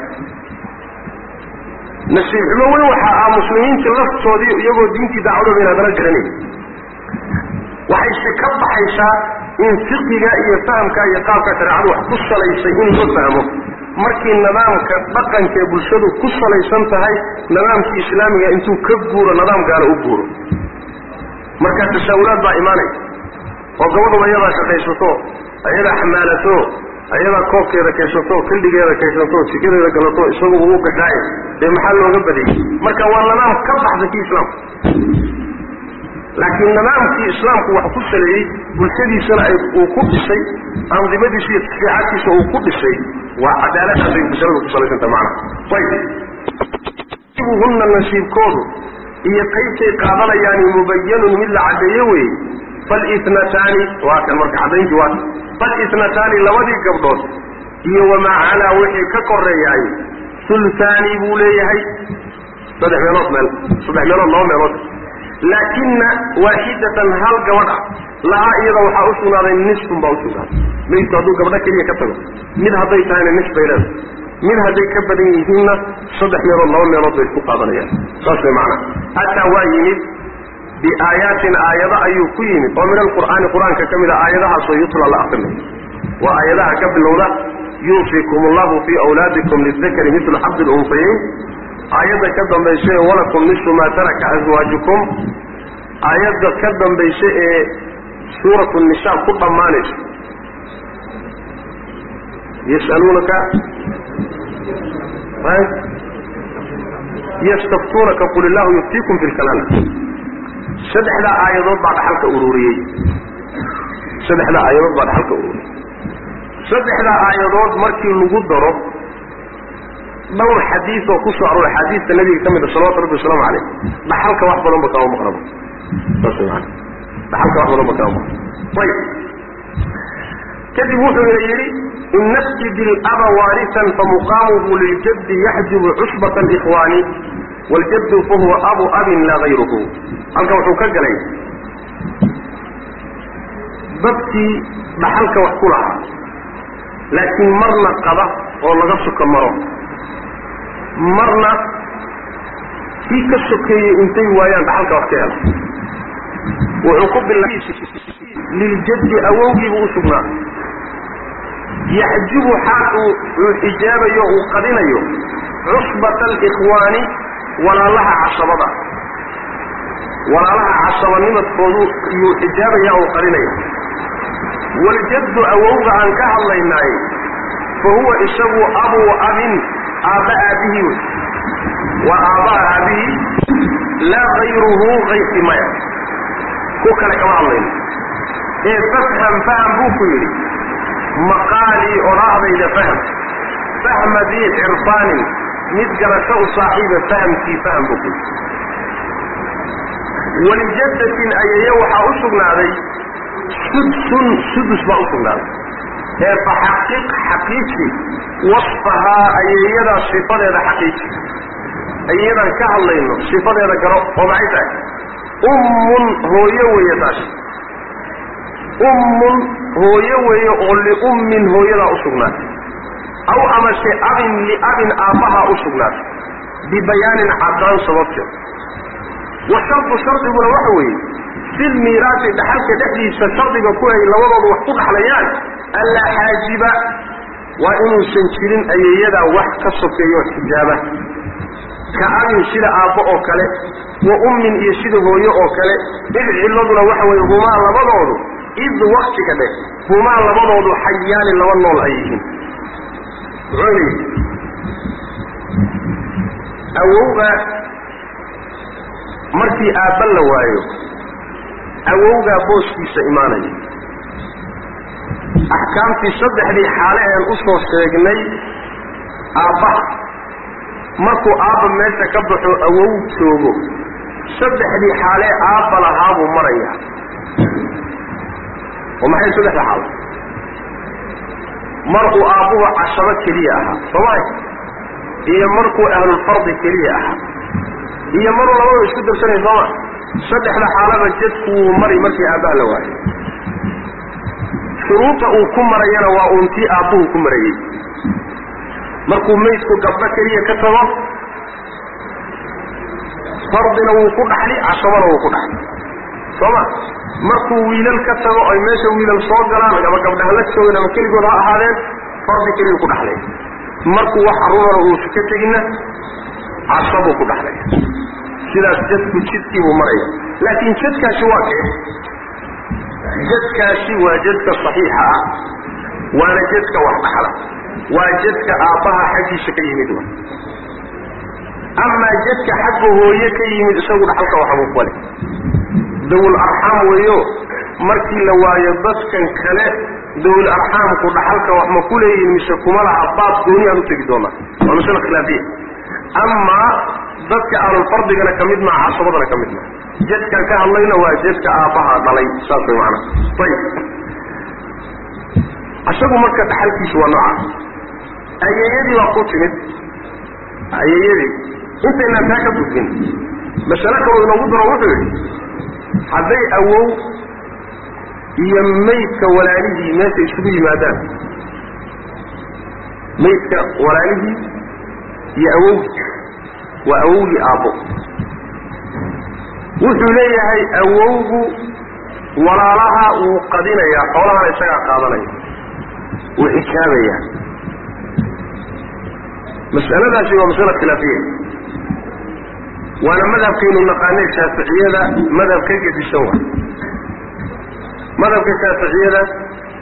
nasiib xumo weyn waxaa ah muslimiinta laftoodii iyagoo diintii dacwadooda in haddana garanayn waxayse ka baxaysaa in fiqiga iyo fahamka iyo qaabka shareecadu wax ku salaysay in loo fahmo markii nidaamka dhaqanka ee bulshadu ku salaysan tahay nidaamkii islaamiga intuu ka guuro nidaam gaala u guuro markaa tashaawulaad baa imaanaya oo gabadhuba iyadaa shaqaysato iyadaa xamaalato iyadaa koobkeeda kaysato kildhigeeda kaysato jikadeeda galato isaguba u gashaaye dee maxaa looga badiyey marka waa nidaam ka baxsa kii islaamka laakiin nidaamkii islaamku wax ku saleeyey bulshadiisana ay uu ku dhisay andimadiisa iyo tasriixaadkiisa uu ku dhisay waa cadaaladaasay bulshadu ku salaysanta macnaha ayb hunna nasiibkoodu iyo qaybtay qaadanayaani mubayanun mid la caddeeye weeye falitnataani waa kan marka caddayntii waa falitnataani labadii gabdhood iyo wamaa calaa wixii ka koreeyaay sultaani buu leeyahay saddex meelood meel saddex meelood laba meelood laakina waaxidatan hal gabadh ah lahaa iyada waxaa u sugnaaday nisfun baa usugnaaday maydku hadduu gabdho keliya ka tago mid hadday tahayna nis bay leedahay mid hadday ka badan yihiinna saddex meelood laba meelood bay isku qaadanayaan saas way macnaha ataa waa yimid biaayaatin aayado ayuu ku yimid oo min alqur'aani qur-aanka ka mid a aayadahaasoo yutla la aqrinayo waa aayadaha ka bilowda yuusikum allahu fii awlaadikum lidakari mitlu xabdi lunfayayn aayadda ka dambaysa ee walakum nisfu maa taraka aswaajukum aayadda ka dambaysa ee suuratu nisaa ku dhammaanaysa yas'aluunaka yastaftuunaka qul illahu yuftiikum fi lkalaala saddexdaa aayadood baa dhaxalka ururiyey saddexdaa aayadood baa dhaxalka ururiyey saddexdaa aayadood markii lagu daro dhowr xadiis oo ku soo arooray axaadiista nabiga ka mid a salawatu rabbi wasalaamu caleyh dhaxalka wax badan ba kama maqnaba saas maana dhaxalka wax badan ba kama maqnaba ayib kadib wuxuu yidhi in nafjid ilaba waarisan famuqaamuhu liljaddi yaxjubu cusbata alikhwaani waljaddu fahuwa abu abin laa gayruhu halkan wuxuu ka galay dadkii dhaxalka wax ku lahaa laakiin marna qaba oo laga suka maro marna kii ka sokeeyey intay waayaan dhaxalka wax ka hela wuxuu ku bila liljaddi awowgiibuu u sugnaa yaxjubu xaal uu uu xijaabayo uu qadinayo cusbata alikhwaani walaalaha casabada walaalaha casabanimadkoodu yuu xijaabaya uu qadinaya waljaddu awowga aan ka hadlaynaay fa huwa isagu abuu abin aabba aabihii wey waa aabbaha aabihii laa kayruhu kayrkii maya ku kale kama hadlayno ee fafham faham buu ku yidhi maqaalii odhaahdayda fahm fahma dii cirfaanin mid garasho u saaxiiba fahamkii faham buu ku yidhi walijaddatin ayaya waxaa u sugnaaday sudsun sudus baa u sugnaaday ee faxaqiq xaqiiji wasfahaa ayeeyadaa sifadeeda xaqiiji ayeeyadaan ka hadlayno sifadeeda garo oo maxay tahay ummun hooyo weeye taas ummun hooyo weeye oo liummin hooyadaa u sugnaatay aw amase abin liabin aabbahaa u sugnaatay bibayaanin caddaan sababteed wa shardu shardiguna waxa weeye fil miiraasi dhaxalka dhexdiisa shardiga ku ay labadoodu wax ku dhaxlayaan allaa xaajiba waa inuusan jirin ayeeyadaa wax ka sokeeyo xijaaba ka abin sida aabbo oo kale wa ummin iyo sida hooyo oo kale id cilladuna waxa weeye humaa labadoodu id waktiga dheh humaa labadoodu xayaani laba nool ay yihiin muxuu yidhi awowga markii aabba la waayo awowgaa booskiisa imaanaya axkaamtii saddexdii xaale een u soo sheegnay aabbaha markuu aabba meesha ka baxo awow joogo saddexdii xaalee aabba lahaa buu maraya oo maxay saddexda xaalo markuu aabbuhu cashabo keliya ahaa soomay iyo markuu ahlulfardi keliya ahaa iyo maruu labadu isku darsanay sooma saddexda xaalaba jadku wuu mari markii aabbaha la waayo shuruuda uu ku marayana waa uuntii aabbuhu ku marayey markuu maydku gabdho keliya ka tago fardina wuu ku dhaxli cashabana wuu ku dhaxli sooma markuu wiilal ka tago ay meesha wiilal soo galaan ama gabdhaha la joogan ama keligood ha ahaadeen fardi keliyu ku dhaxlay markuu wax carruurana uusa ka teginna cashabuu ku dhaxlaya sidaas jadku jidkii buu maraya laakiin jadkaasi waa kee jadkaasi waa jadka saxiixa ah waana jadka wax dhaxla waa jadka aabbaha xaggiisa ka yimid wa amaa jadka xagga hooye ka yimid isagu dhaxalka waxbuu ku le dawul arxaam weeyo markii la waayo dadkan kale dawul arxaamku dhaxalka wax ma ku leeyihin mise kuma laha baab gooni aan u tegi doonaa waa masale khilaafiya amaa dadka ahlulfardigana ka mid maha casabadana ka mid maha jadkan ka hadlayna waa jadka aabbaha dhalay saas way macana ayib isagu marka dhaxalkiisu waa nooca ayeeyadii baa ku timid ayeeyadii intaynaan taa ka gudbin masale kaloo inoogu daro wuxuu yidhi hadday awow iyo maydka walaalihii meesha isugu yimaadaan maydka walaalihii iyo awowgii waa awowgii aabbo wuxuu leeyahay awowgu walaalaha wuu qadinayaa xoolahana isagaa qaadanaya wuu xijaabayaa mas'aladaasi waa masala khilaafiya waana madhabkaynu naqaanay shaaficiyada madhab ka gedisan wa madhabka shaaficiyada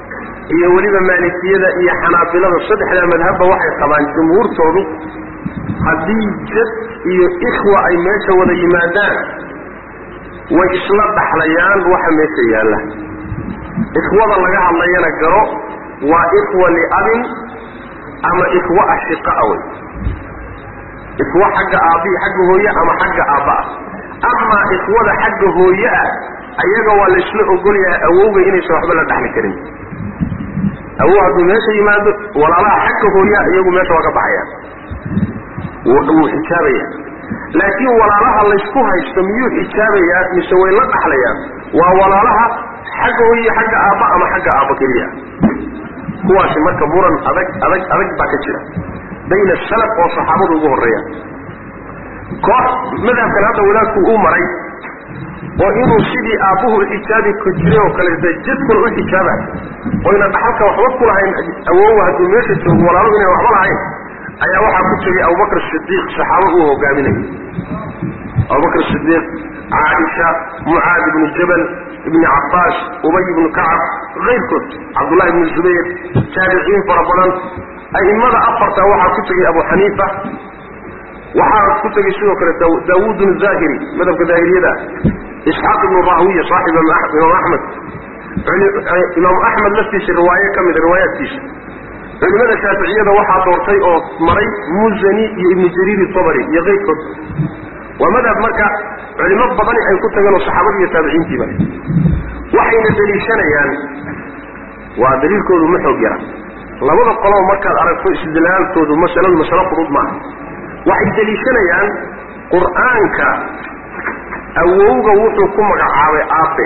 iyo weliba maalikiyada iyo xanaabilada saddexdaa madhabba waxay qabaan jumhuurtoodu haddii jad iyo ikhwa ay meesha wada yimaadaan way isla dhaxlayaan waxa meesha yaalla ikhwada laga hadlayana garo waa ikhwa liabin ama ikhwa ashiqaa wey ikhwa xagga aabbihi xagga hooye ama xagga aabba ah amaa ikhwada xagga hooye ah ayaga waa laysla ogol yahay awowga inaysan waxba la dhaxli karin awow hadduu meesha yimaado walaalaha xagga hooyaha iyagu meesha waa ka baxayaan wuu xijaabaya laakiin walaalaha laysku haysto miyuu xijaabayaa mise way la dhaxlayaan waa walaalaha xagga hooye xagga aabba ama xagga aabba keliya kuwaasi marka muran adag adag adag baa ka jira bayna salaf oo saxaabadu ugu horreeya koox madhabkan hadda wadaadku uu maray oo inuu sidii aabbuhu u xijaabi ku jiray oo kaleeta jadkuna u xijaaba oyna dhaxalka waxba ku lahayn awowa hadduu meesha joogo walaaluhu inay waxba lahayn ayaa waxaa ku tegay abubakr sidiiq saxaabo uu hogaaminayay abubakr sidiiq caaisha mucaad ibnu jabal ibni cabbaas ubay ibnu kacab kayrkood cabdullahi ibnu zubayr taabiciin fara badan a'immada afarta waxaa ku tegay abu xaniifa waxaa ku tegay sidoo kale daawuud zahiri madhabka daahiriyada isxaaq ibnu rahwiya saaxib imaam axmed imaam axmed laftiisa riwaaye ka mida riwaayaadkiisa culimada shaaficiyada waxaa doortay oo maray muzani iyo ibnu jariir tabari iyo keyrkood waa madhab marka culimo badani ay ku tageen oo saxaabadii iyo taabiciintiiba waxayna deliishanayaan waa daliilkoodu ma xoog yara labada qoloba markaad aragto istidlaaltoodu masaladu masalo fudud maaha waxay deliishanayaan qur'aanka awowga wuxuu ku magacaabay aabe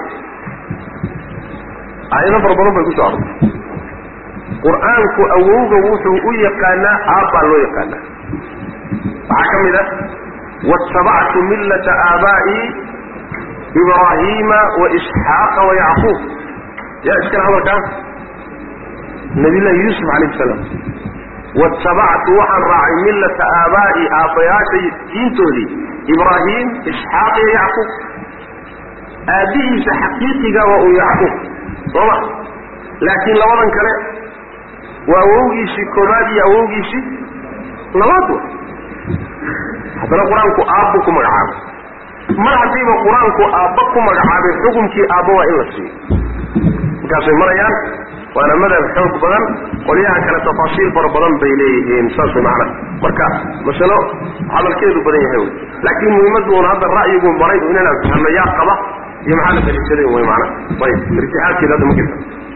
aayado fara badan bay kusoo arortay qur-aanku awowga wuxuu u yaqaanaa aabbaa loo yaqaanaa waxaa ka mid ah waاtabactu millata aabaa'i ibraahiima waisxaaqa wayacquub yaa iskale hadalkaas nabiy llahi yuusuf calayh salaam watabactu waxaan raacay millata aabaa'i aabbayaashay diintoodii ibraahiim isxaaq iyo yacquub aabbihiisa xaqiiqiga waa uu yacquub sooma laakiin labadan kale waa awowgiisii koobaad iyo awowgiisii labaad wa haddana qur-aanku aabbu ku magacaabay mar haddiiba qur-aanku aabba ku magacaabay xukumkii aabba waa in la siiyo markaasay marayaan waana madhab xoog badan qolyaha kale tafaasiil fara badan bay leeyihiin saas way macnaha marka masalo hadalkeedu badan yahay wy laakiin muhiimaddu un hadda ra'yigu maray inaan fahno yaa qaba iyo maxaa la daliishaday way macnaha ayib irtixaabkeeda hadda ma jirta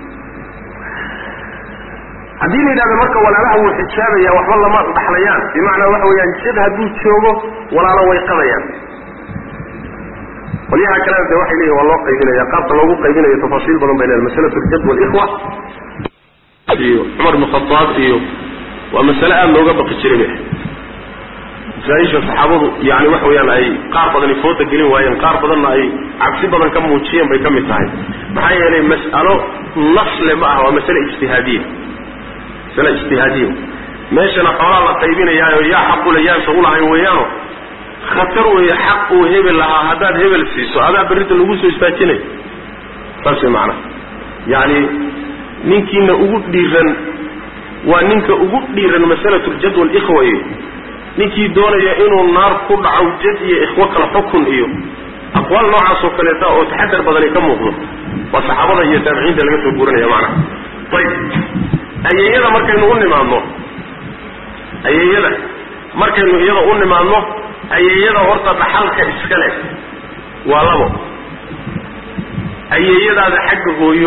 haddii la yidhahdo marka walaalaha wuu xijaabaya waxba lama dhaxlayaan bimacnaa waxa weeyaan jad hadduu joogo walaalo way qabayaan qolyaha kalena de waxay leeyihin waa loo qaybinaya qaabka loogu qaybinayo tafaasiil badan bay leedahay masalatu ljad walikhwa iyo cumar bn khadaab iyo waa masale aada looga baqi jiray bay masaaisha saxaabadu yani waxa weeyaan ay qaar badani fooda gelin waayeen qaar badanna ay cabsi badan ka muujiyeen bay ka mid tahay maxaa yeelay mas'alo nasle ma ah waa masale ijtihaadiya masale ijtihaadiya meeshana xoolaa la qaybinayaayo yaa xaqule yaansa ulahayn weeyaano khatar weeye xaq uu hebel lahaa haddaad hebel siiso adaa berrinta lagu soo istaajinayo saas way macnaha yacni ninkiina ugu dhiiran waa ninka ugu dhiiran masalatu ljad walikhwa iyo ninkii doonaya inuu naar ku dhaco jad iyo ikhwo kala xukun iyo aqwaal noocaas oo kaleeta oo taxadar badani ka muuqdo waa saxaabada iyo taabiciinta laga soo guuranaya macnaha ayib ayeeyada markaynu u nimaadno ayeeyada markaynu iyada u nimaadno ayeeyada horta dhaxalka iska leh waa labo ayeeyadaada xagga hooyo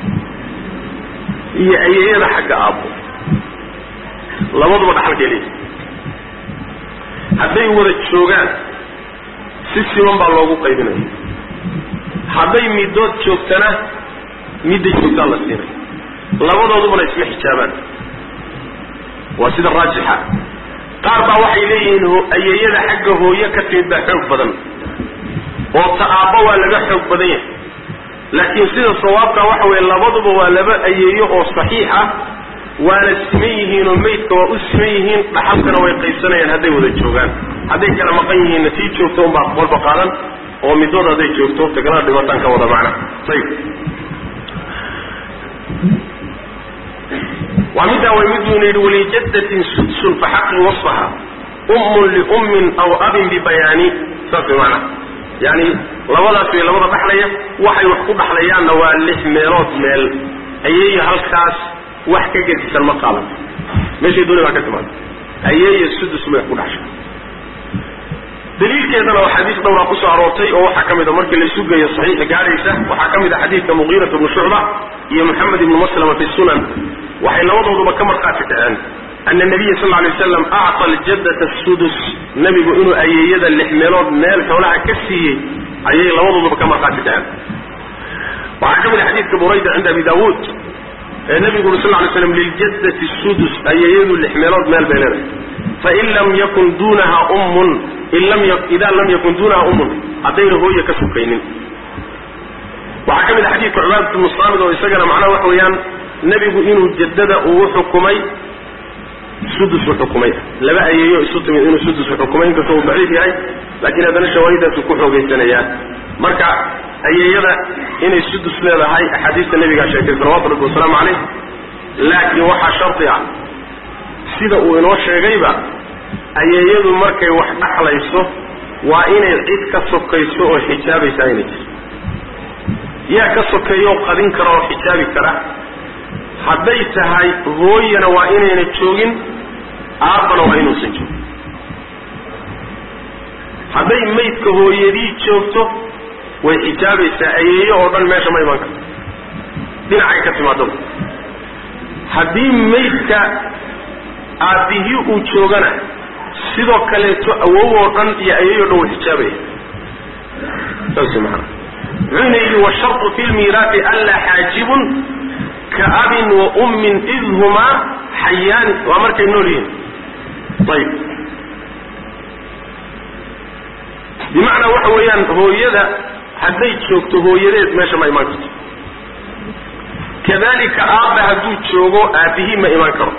iyo ayeeyada xagga aabbo labaduba dhaxalkay leeyihi hadday wada joogaan si siman baa loogu qaybinaya hadday middood joogtana midday joogtaan la siinaya labadoodubana isma xijaabaan waa sida raajixa qaar baa waxay leeyihiin ayeeyada xagga hooyo ka timid baa xoog badan oo ta aabba waa laga xoog badan yahay laakiin sida sawaabka waxa weeye labaduba waa laba ayeeyo oo saxiix ah waana siman yihiin oo maydka waa u siman yihiin dhaxalkana way qaybsanayaan hadday wada joogaan hadday kala maqan yihiinna tii joogto unbaa qolba qaadan oo midood hadday joogto tagalana dhibataan ka wada macna ayib waa middaa way miduyna yidhi walijaddatin sudsun faxaqi wasfaha ummun liummin aw abin bibayaani saas way macnaha yani labadaas way labada dhaxlaya waxay wax ku dhaxlayaanna waa lix meelood meel ayeeyo halkaas wax ka gedisan ma qaadan meeshay dooni baa ka timaada ayeeyo sudus may ku dhaxsha daliilkeedana oo xadiis dhowraa kusoo aroortay oo waxaa ka mid a markii laysu geeyo saxiixa gaadhaysa waxaa ka mid a xadiidka muqiirat bnu shucba iyo moxamed ibnu maslama fi sunan waxay labadooduba ka markhaati kaceen ana nabiya sal lay waslam acta aljaddata sudus nebigu inuu ayeeyada lix meelood meel xoolaha ka siiyey ayay labadooduba ka markhaati kaceen waxaa ka mid a xadiidka burayda cinda abi daawuud ee nebigu uri sal lay slam liljaddati sudus ayeeyadu lix meelood meel bay leedahay fain lam yakun duunaha ummun ida lam yakun duunaha ummun haddayna hooye ka sukaynin waxaa ka mid a xadiidka cubaadat bnu saamid oo isagana macnaha waxa weeyaan nebigu inuu jaddada uu xukumay sudus u xukumay laba ayeeyo isu timid inuu sudus u xukumay inkastoo uu daciif yahay laakiin haddana shawaahidaasu ku xoogaysanayaa marka ayeeyada inay sudus leedahay axaadiista nebigaa sheegtay salawatu rabbi wasalaamu caleyh laakiin waxaa shardi ah sida uu inoo sheegayba ayeeyadu markay wax dhaxlayso waa inay cid ka sokayso oo xijaabaysaa inay jirto yaa ka sokeeyo qadin kara oo xijaabi kara hadday tahay hooyana waa inayna joogin aabbana waa inuusan joogin hadday maydka hooyadii joogto way xijaabaysaa ayeeyo oo dhan meesha ma iman karto dhinacay ka timaadaba haddii maydka aabbihii uu joogana sidoo kaleeto awow oo dhan iyo ayeeyo dhan way xijaabaya saas maana wuxuuna yidhi washartu fi lmiiraati anlaa xaajibun ka abin wa ummin id humaa xayaani waa markay nool yihiin ayib bimacnaa waxa weeyaan hooyada hadday joogto hooyadeed meesha ma imaan karto kadalika aabba hadduu joogo aabbihii ma imaan karo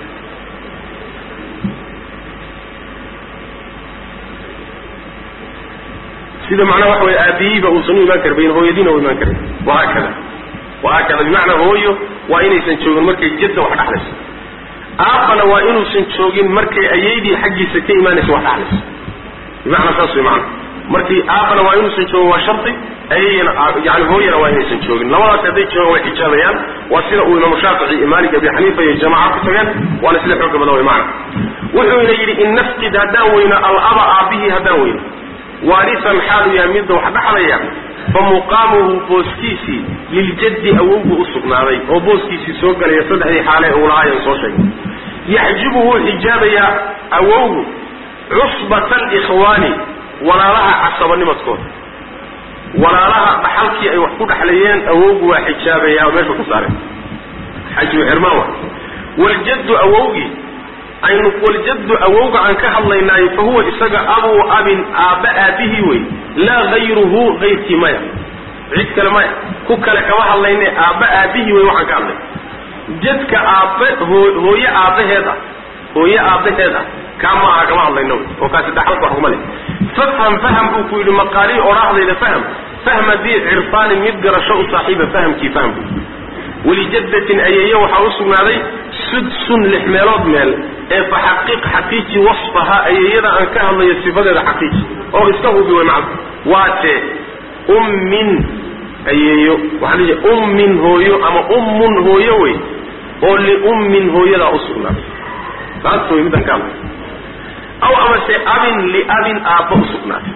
sida macnaha waxa weye aabihiiba uusan u imaan karbayn hooyadiina u imaan karin wahaakada wahaakada bimacnaa hooyo waa inaysan joogin markay jadda wax dhaxlayso aabbana waa inuusan joogin markay ayeydii xaggiisa ka imaanaysa wax dhaxlayso bimacnaa saas way macana markii aabbana waa inuusan joogin waa shardi ayayna yani hooyana waa inaysan joogin labadaas hadday joogaan way xijaabayaan waa sida uu imaamu shaafici iyo maalik abi xaniifa iyo jamaaca ku tageen waana sida xooga badan way macana wuxuuna yidhi in nafqid haddaan weyno alaba aabbihii haddaan weyno waarisan xaalu yahay midda wax dhaxlaya fa muqaamuhu booskiisii liljaddi awowgu u sugnaaday oo booskiisii soo galaya saddexdii xaale uu lahaayan soo sheegay yaxjibu wuu xijaabayaa awowgu cusbata alikhwaani walaalaha casabanimadkooda walaalaha dhaxalkii ay wax ku dhexlayeen awowgu waa xijaabayaa oo meesha ku saaray xajmu xirmaan wa waljaddu awowgii aynu waljaddu awowga aan ka hadlaynaayo fa huwa isaga abuu abin aabba aabbihii wey laa hayruhu hayrkii maya cid kale maya ku kale kama hadlayne aabba aabbihii wey waxaan ka hadlay jadka aabbe hooye aabbaheed ah hooye aabbaheed ah kaa ma aha kama hadlayno wey oo kaasi dhaxalka wax kuma leh fafham faham buu ku yidhi maqaalii odhaahdayda fahm fahma dii cirfaanin mid garasho u saaxiiba fahamkii fahm buu walijaddatin ayeeye waxaa u sugnaaday sudsun lix meelood meel ee fa xaqiiq xaqiiji wasfaha ayeeyada aan ka hadlayo sifadeeda xaqiiji oo iska hubi way macna waatee ummin ayeeyo waxaa lii ummin hooyo ama ummun hooyo wey oo liummin hooyadaa u sugnaaday taas way midaan ka hadlay aw amase abin liabin aabba u sugnaatay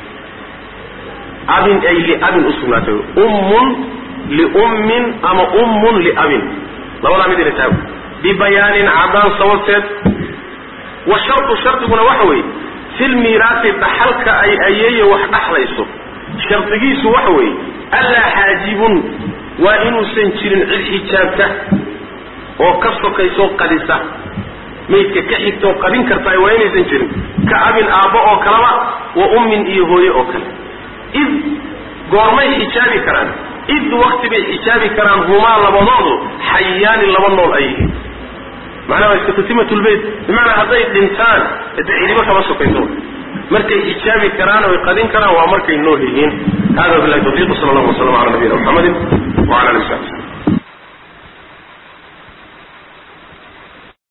abin ay liabin u sugnaatay ummun liummin ama ummun liabin labadaa mid ina taago bibayaanin caddaan sababteed wa shartu shardiguna waxa weeye filmiiraasi dhaxalka ay ayeeya wax dhaxlayso shardigiisu waxa weeye allaa xaajibun waa inuusan jirin cid xijaabta oo ka sokaysoo qadisa maydka ka xigtaoo qadin kartaay waa inaysan jirin ka abin aabbo oo kaleba wa ummin iyo hooye oo kale id goormay xijaabi karaan id wakti bay xijaabi karaan humaa labadoodu xayaani laba nool ay yihiin macnaha waa istatimatulbeyt bimacnaa hadday dhintaan de cidiba kama sokayso markay xijaabi karaan oy qadin karaan waa markay nool yihiin hada billahi tawfiiq sala allahu waslam ala nabiyina muxamedin wala ali w sabi